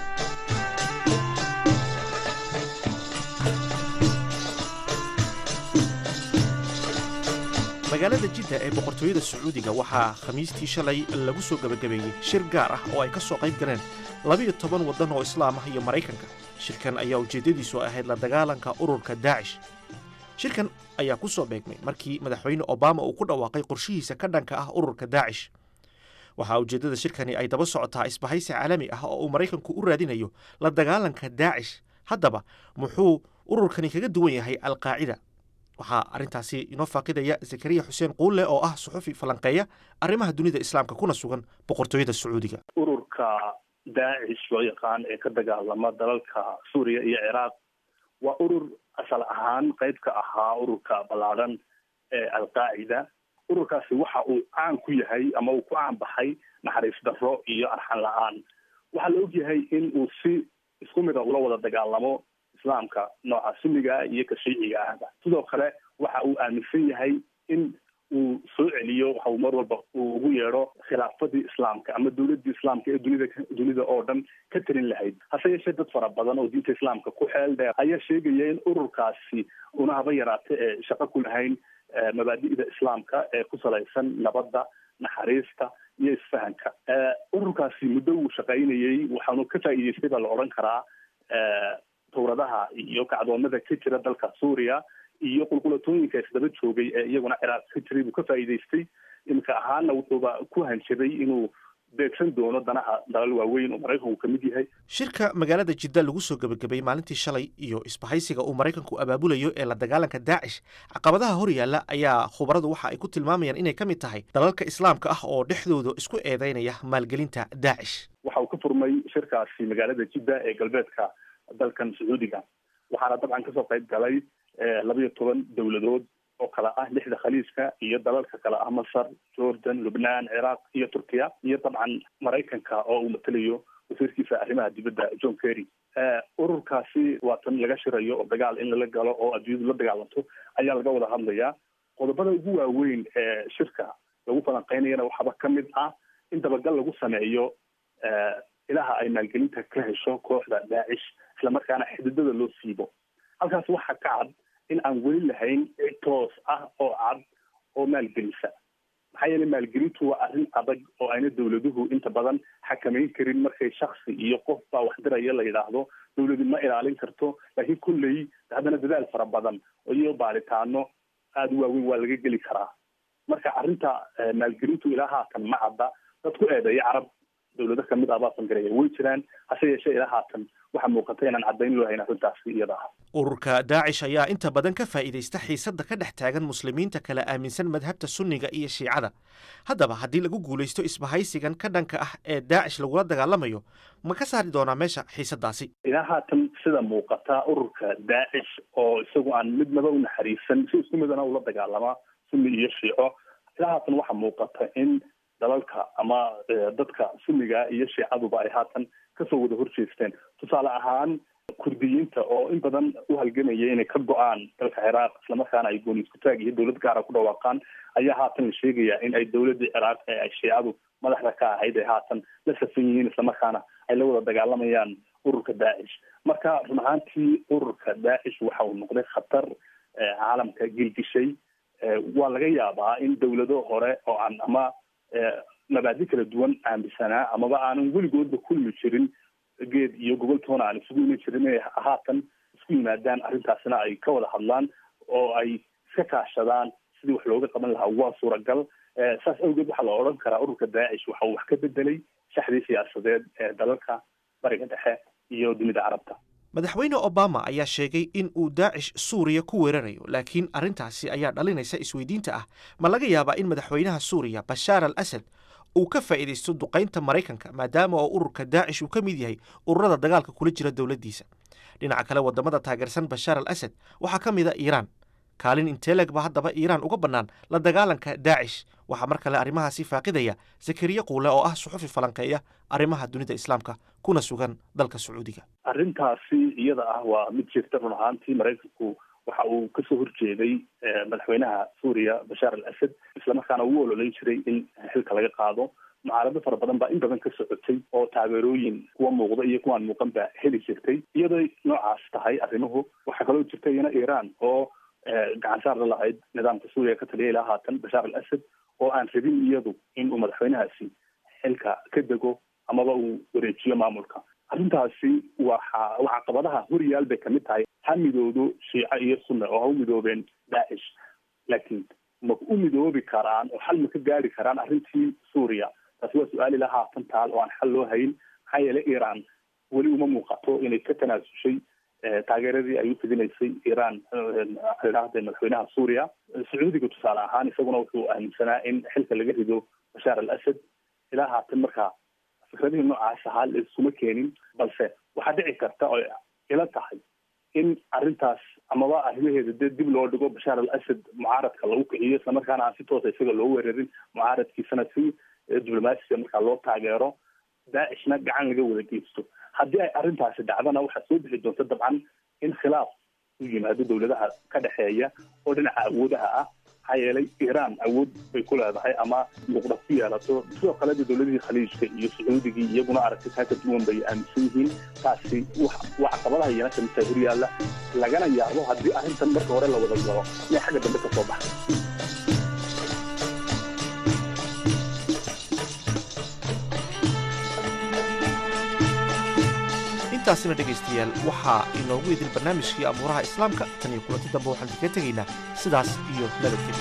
magaalada jidda ee boqortooyada sacuudiga waxaa khamiistii shalay lagu soo gebagabeeyey shir gaar ah oo ay ka soo qayb galeen labiyo toban waddan oo islaam ah iyo maraykanka shirkan ayaa ujeeddadiisu ahayd la dagaalanka ururka daacish shirkan ayaa ku soo beegmay markii madaxweyne obama uu ku dhawaaqay qorshihiisa ka dhanka ah ururka daacish waxaa ujeeddada shirkani ay daba socotaa isbahaysi caalami ah oo uu maraykanku u raadinayo la dagaalanka daacish haddaba muxuu ururkani kaga duwan yahay alqaacida waxaa arrintaasi inoo faaqidaya zakariya xuseen quulle oo ah suxufi falanqeeya arrimaha dunida islaamka kuna sugan boqortooyada sacuudiga ururka daacish loo yaqaan ee ka dagaalama dalalka suuriya iyo ciraaq waa urur asal ahaan qayb ka ahaa ururka ballaadhan ee alqaacida ururkaasi waxa uu caan ku yahay ama uu ku caan baxay naxariis darro iyo arxan la-aan waxaa la ogyahay in uu si isku mid a ula wada dagaalamo islaamka nooca sunniga iyo ka shiiciga ahba sidoo kale waxa uu aaminsan yahay in uu soo celiyo waxa uu mar walba uu ugu yeedho khilaafadii islaamka ama dowladii islaamka ee dunida dunida oo dhan ka talin lahayd hase yeeshee dad fara badan oo diinta islaamka ku xeel dheer ayaa sheegaya in ururkaasi una haba yaraate ee shaqo ku lahayn mabaadi'da islaamka ee ku salaysan nabadda naxariista iyo isfahanka ururkaasi muddo uu shaqaynayey waxaanu ka faa'iideystay baa la odhan karaa tawradaha iyo kacdoonada ka jira dalka suuriya iyo qulqulatooyinka isdaba joogay ee iyaguna ciraaq ka jiray buu ka faa'iideystay iminka ahaana wuxuuba ku hanjaday inuu beegsan doono danaha dalal waaweyn oo maraykanku ka mid yahay shirka magaalada jidda lagu soo gebagabay maalintii shalay iyo isbahaysiga uu maraykanku abaabulayo ee la dagaalanka daacish caqabadaha hor yaalla ayaa khubaradu waxa ay ku tilmaamayaan inay ka mid tahay dalalka islaamka ah oo dhexdooda isku eedeynaya maalgelinta daacish waxa uu ka furmay shirkaasi magaalada jidda ee galbeedka dalkan sacuudiga waxaana dabcan kasoo qayb galay labayo toban dowladood oo kale ah lixda khaliijka iyo dalalka kale ah masar jordan lubnaan ciraaq iyo turkiya iyo dabcan maraykanka oo uu matalayo wasiirkiisa arrimaha dibadda john kerry ururkaasi waa tan laga shirayo oo dagaal in lala galo oo adduunyadu la dagaalanto ayaa laga wada hadlayaa qodobada ugu waaweyn ee shirka lagu falanqeynayana waxaaba ka mid ah in dabagal lagu sameeyo ilaha ay maalgelinta ka hesho kooxda daacish islamarkaana xididada loo siibo halkaas waxaa ka cad in aan weli lahayn cid toos ah oo cad oo maalgelisa maxaa yeelay maalgelintu waa arrin adag oo ayna dowladuhu inta badan xakamayn karin markay shaksi iyo qof baa wax diraya la yidhaahdo dowladu ma ilaalin karto laakiin kulley haddana dadaal fara badan iyo baaritaano aada u waaweyn waa laga geli karaa marka arrinta maalgelintu ilaa haatan ma cadda dad ku eedeeya carab dowlado kamid ah baa fangareeya way jiraan hase yeeshee ilaa haatan waxaa muuqata inaan caddayn loo hayn arrintaasi iyada ah ururka daacish ayaa inta badan ka faa'iidaysta xiisadda ka dhex taagan muslimiinta kala aaminsan madhabta sunniga iyo shiicada haddaba haddii lagu guulaysto isbahaysigan ka dhanka ah ee daacish lagula dagaalamayo ma ka saari doonaa meesha xiisaddaasi ilaa haatan sida muuqata ururka daacish oo isagu aan midnaba u naxariisan si isku midana ula dagaalamaa sunni iyo shiico ilaa haatan waxaa muuqata in dalalka ama dadka sunniga iyo shiicaduba ay haatan kasoo wada horjeesteen tusaale ahaan kurdiyiinta oo in badan u halgamaya inay ka go-aan dalka ciraaq islamarkaana ay gooni isku taag iyo dowlad gaara ku dhawaaqaan ayaa haatan la sheegaya in ay dowladii ciraaq ee ay shiicadu madaxda ka ahayd ay haatan la safan yihiin islamarkaana ay la wada dagaalamayaan ururka daacish marka run ahaantii ururka daacish waxa uu noqday khatar caalamka gilgishay waa laga yaabaa in dowlado hore oo aan ama mabaadi kala duwan aaminsanaa amaba aanan weligoodba kulmi jirin geed iyo gobol toona aan isugu iman jirin inay haatan isku yimaadaan arrintaasna ay ka wada hadlaan oo ay iska kaashadaan sidii wax looga qaban lahaa waa suuragal saas awgeed waxaa la odhan karaa ururka daacish waxa uu wax ka bedelay shaxdii siyaasadeed ee dalalka bariga dhexe iyo dunida carabta madaxweyne obama ayaa sheegay in uu daacish suuriya ku weerarayo laakiin arrintaasi ayaa dhalinaysa isweydiinta ah ma laga yaabaa in madaxweynaha suuriya bashaar al asad uu ka faa'iidaysto duqaynta maraykanka maadaama oo ururka daacish uu ka mid yahay ururada dagaalka kula jira dowladdiisa dhinaca kale waddamada taageersan bashaar al asad waxaa ka mid a iiraan kaalin inteleg ba haddaba iiraan uga bannaan la dagaalanka daacish waxaa mar kale arrimahaasi faaqidaya zakariya quule oo ah suxufi falanqeeya arrimaha dunida islaamka kuna sugan dalka sacuudiga arrintaasi iyada ah waa mid jirta run ahaantii maraykanku waxa uu kasoo horjeeday madaxweynaha suuriya bashaar al asad islamarkaana uu ololeyn jiray in xilka laga qaado mucaarado fara badan baa in badan ka socotay oo taageerooyin kuwa muuqda iyo kuwaan muuqan baa heli jirtay iyadoo noocaas tahay arrimuhu waxaa kaloo jirta iyana iiraan oo gacan saar la lahayd nidaamka suuriya ka taliya ilaa haatan bashaar al asad oo aan rabin iyadu in uu madaxweynahaasi xilka ka dego amaba uu wareejiyo maamulka arrintaasi waxa waa caqabadaha horyaal bay kamid tahay ha midoodo shiico iyo sunna oo ha u midoobeen daacish laakiin ma u midoobi karaan oo xal ma ka gaari karaan arrintii suuriya taasi waa su-aal ilaa haatan taal oo aan xal loo hayn maxaa yeelay iran weli uma muuqato inay ka tanaasushay taageeradii ay u fidinaysay iran idhaahda madaxweynaha suuriya sacuudiga tusaale ahaan isaguna wuxuu aaminsanaa in xilka laga rido bashaar al asad ilaa haatan markaa fikradihii noocaas ahaa la iskuma keenin balse waxaa dhici karta oo ila tahay in arrintaas amaba arrimaheeda dee dib loo dhigo bashaar al asad mucaaradka lagu kiciyo isla markaana aan si toosa isaga loo weerarin mucaaradkiisana si diblomaasiga markaa loo taageero daacishna gacan laga wada geysto haddii ay arrintaasi dhacdana waxaa soo bixi doonta dabcan in khilaaf u yimaado dowladaha ka dhexeeya oo dhinaca awoodaha ah maxaa yeelay iran awood bay ku leedahay ama luqda ku yeelato sidoo kaleda dowladihii khaliijka iyo sacuudigii iyaguna aragti taa ka duwan bay aaminsan yihiin taasi waa caqabadaha iyana kamidtahay horyaalla lagana yaabo haddii arrintan marka hore la wada galo inay xagga dambe ka soo baxday intaasina dhegaystayaal waxaa inoogu idil barnaamijkii amuuraha islaamka tan iyo kulanti dambe waxaan kaga tegaynaa sidaas iyo nabadgelyo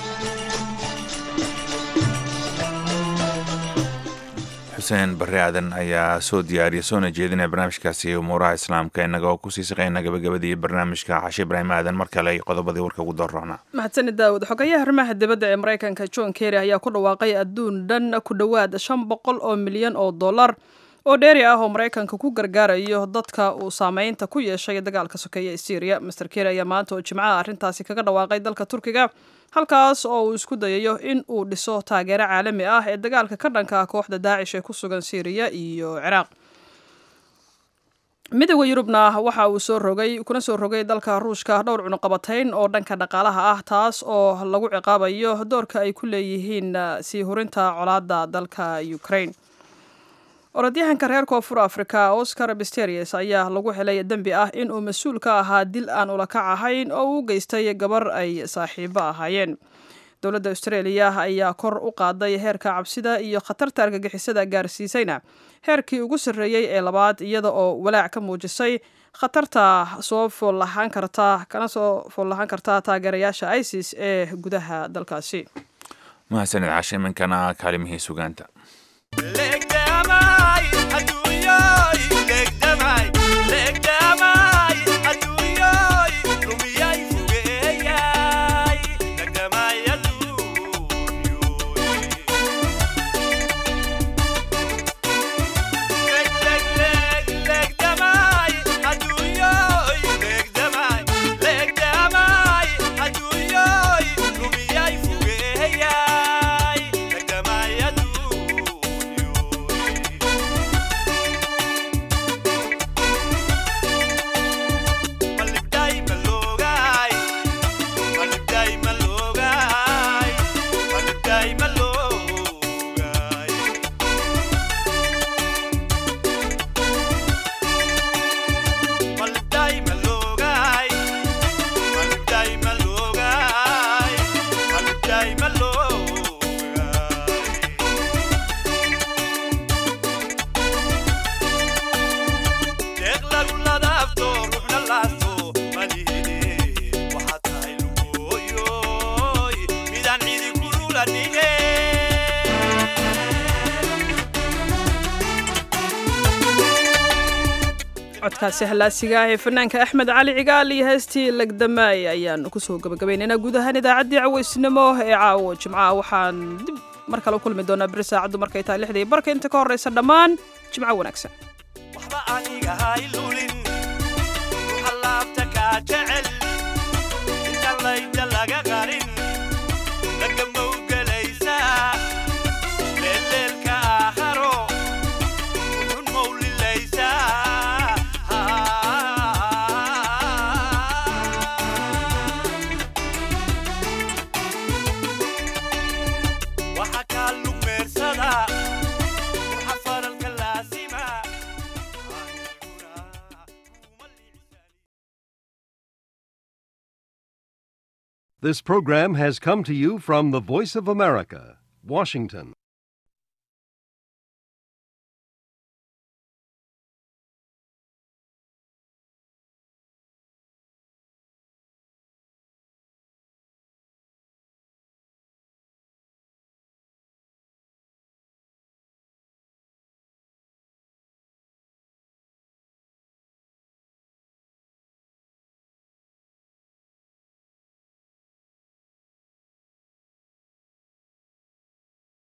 xuseen barre aadan ayaa soo diyaariya soona jeedinaya barnaamijkaasi umuuraha islaamka innaga oo kusii shaqeyna gabagabadii barnaamijka cashe ibraahim aadan mar kale qodobadii warka ugu doorroona mahadsanid daawud xogayaha arrimaha dibadda ee maraykanka john kerry ayaa ku dhawaaqay adduun dhan ku dhowaad shan boqol oo milyan oo dollar oo dheeri ah oo maraykanka ku gargaarayo dadka uu saameynta ku yeeshay dagaalka sokeeye ee syriya master kerry ayaa maanta oo jimcaha arrintaasi kaga dhawaaqay dalka turkiga halkaas oo uu isku dayayo in uu dhiso taageero caalami ah ee dagaalka ka dhanka ah kooxda daacish ee ku sugan syriya iyo ciraaq midooda yurubna waxa uu soo rogay kuna soo rogay dalka ruushka dhowr cunuqabatayn oo dhanka dhaqaalaha ah taas oo lagu ciqaabayo doorka ay ku leeyihiin sii hurinta colaada dalka ukraine orodyahanka reer koonfur africa oscar bisterius ayaa lagu helay dembi ah in uu mas-uul ka ahaa dil aan ulakac ahayn oo uu geystay gabar ay saaxiibo ahaayeen dowladda australia ayaa kor u qaaday heerka cabsida iyo khatarta argagixisada gaarsiisayna heerkii ugu sarreeyey ee labaad iyada oo walaac ka muujisay khatarta soo foollahaan karta kana soo foollahaan karta taageerayaasha isis ee gudaha dalkaasi mahadsanid cashe iminkana kaalimihii sugaanta codkaasi hallaasiga ah ee fanaanka axmed cali cigaal iyo heestii legdamaay ayaanu kusoo gabagabaynaynaa guud ahaan idaacaddii caweysnimo ee caawo jimcaha waxaan dib mar kale u kulmi doonaa beri saacaddu markay tahay lixdii barka inta ka horraysa dhammaan jimco wanaagsan waxba aniga haylulin halaabta kaa jecel inta layda laga qarin lagamowgelaysaa leeleelka aakharo uxun mawlilaysaa waxa kaa lugmeersada waxa faralka laasima This program has come to you from the Voice of America, Washington.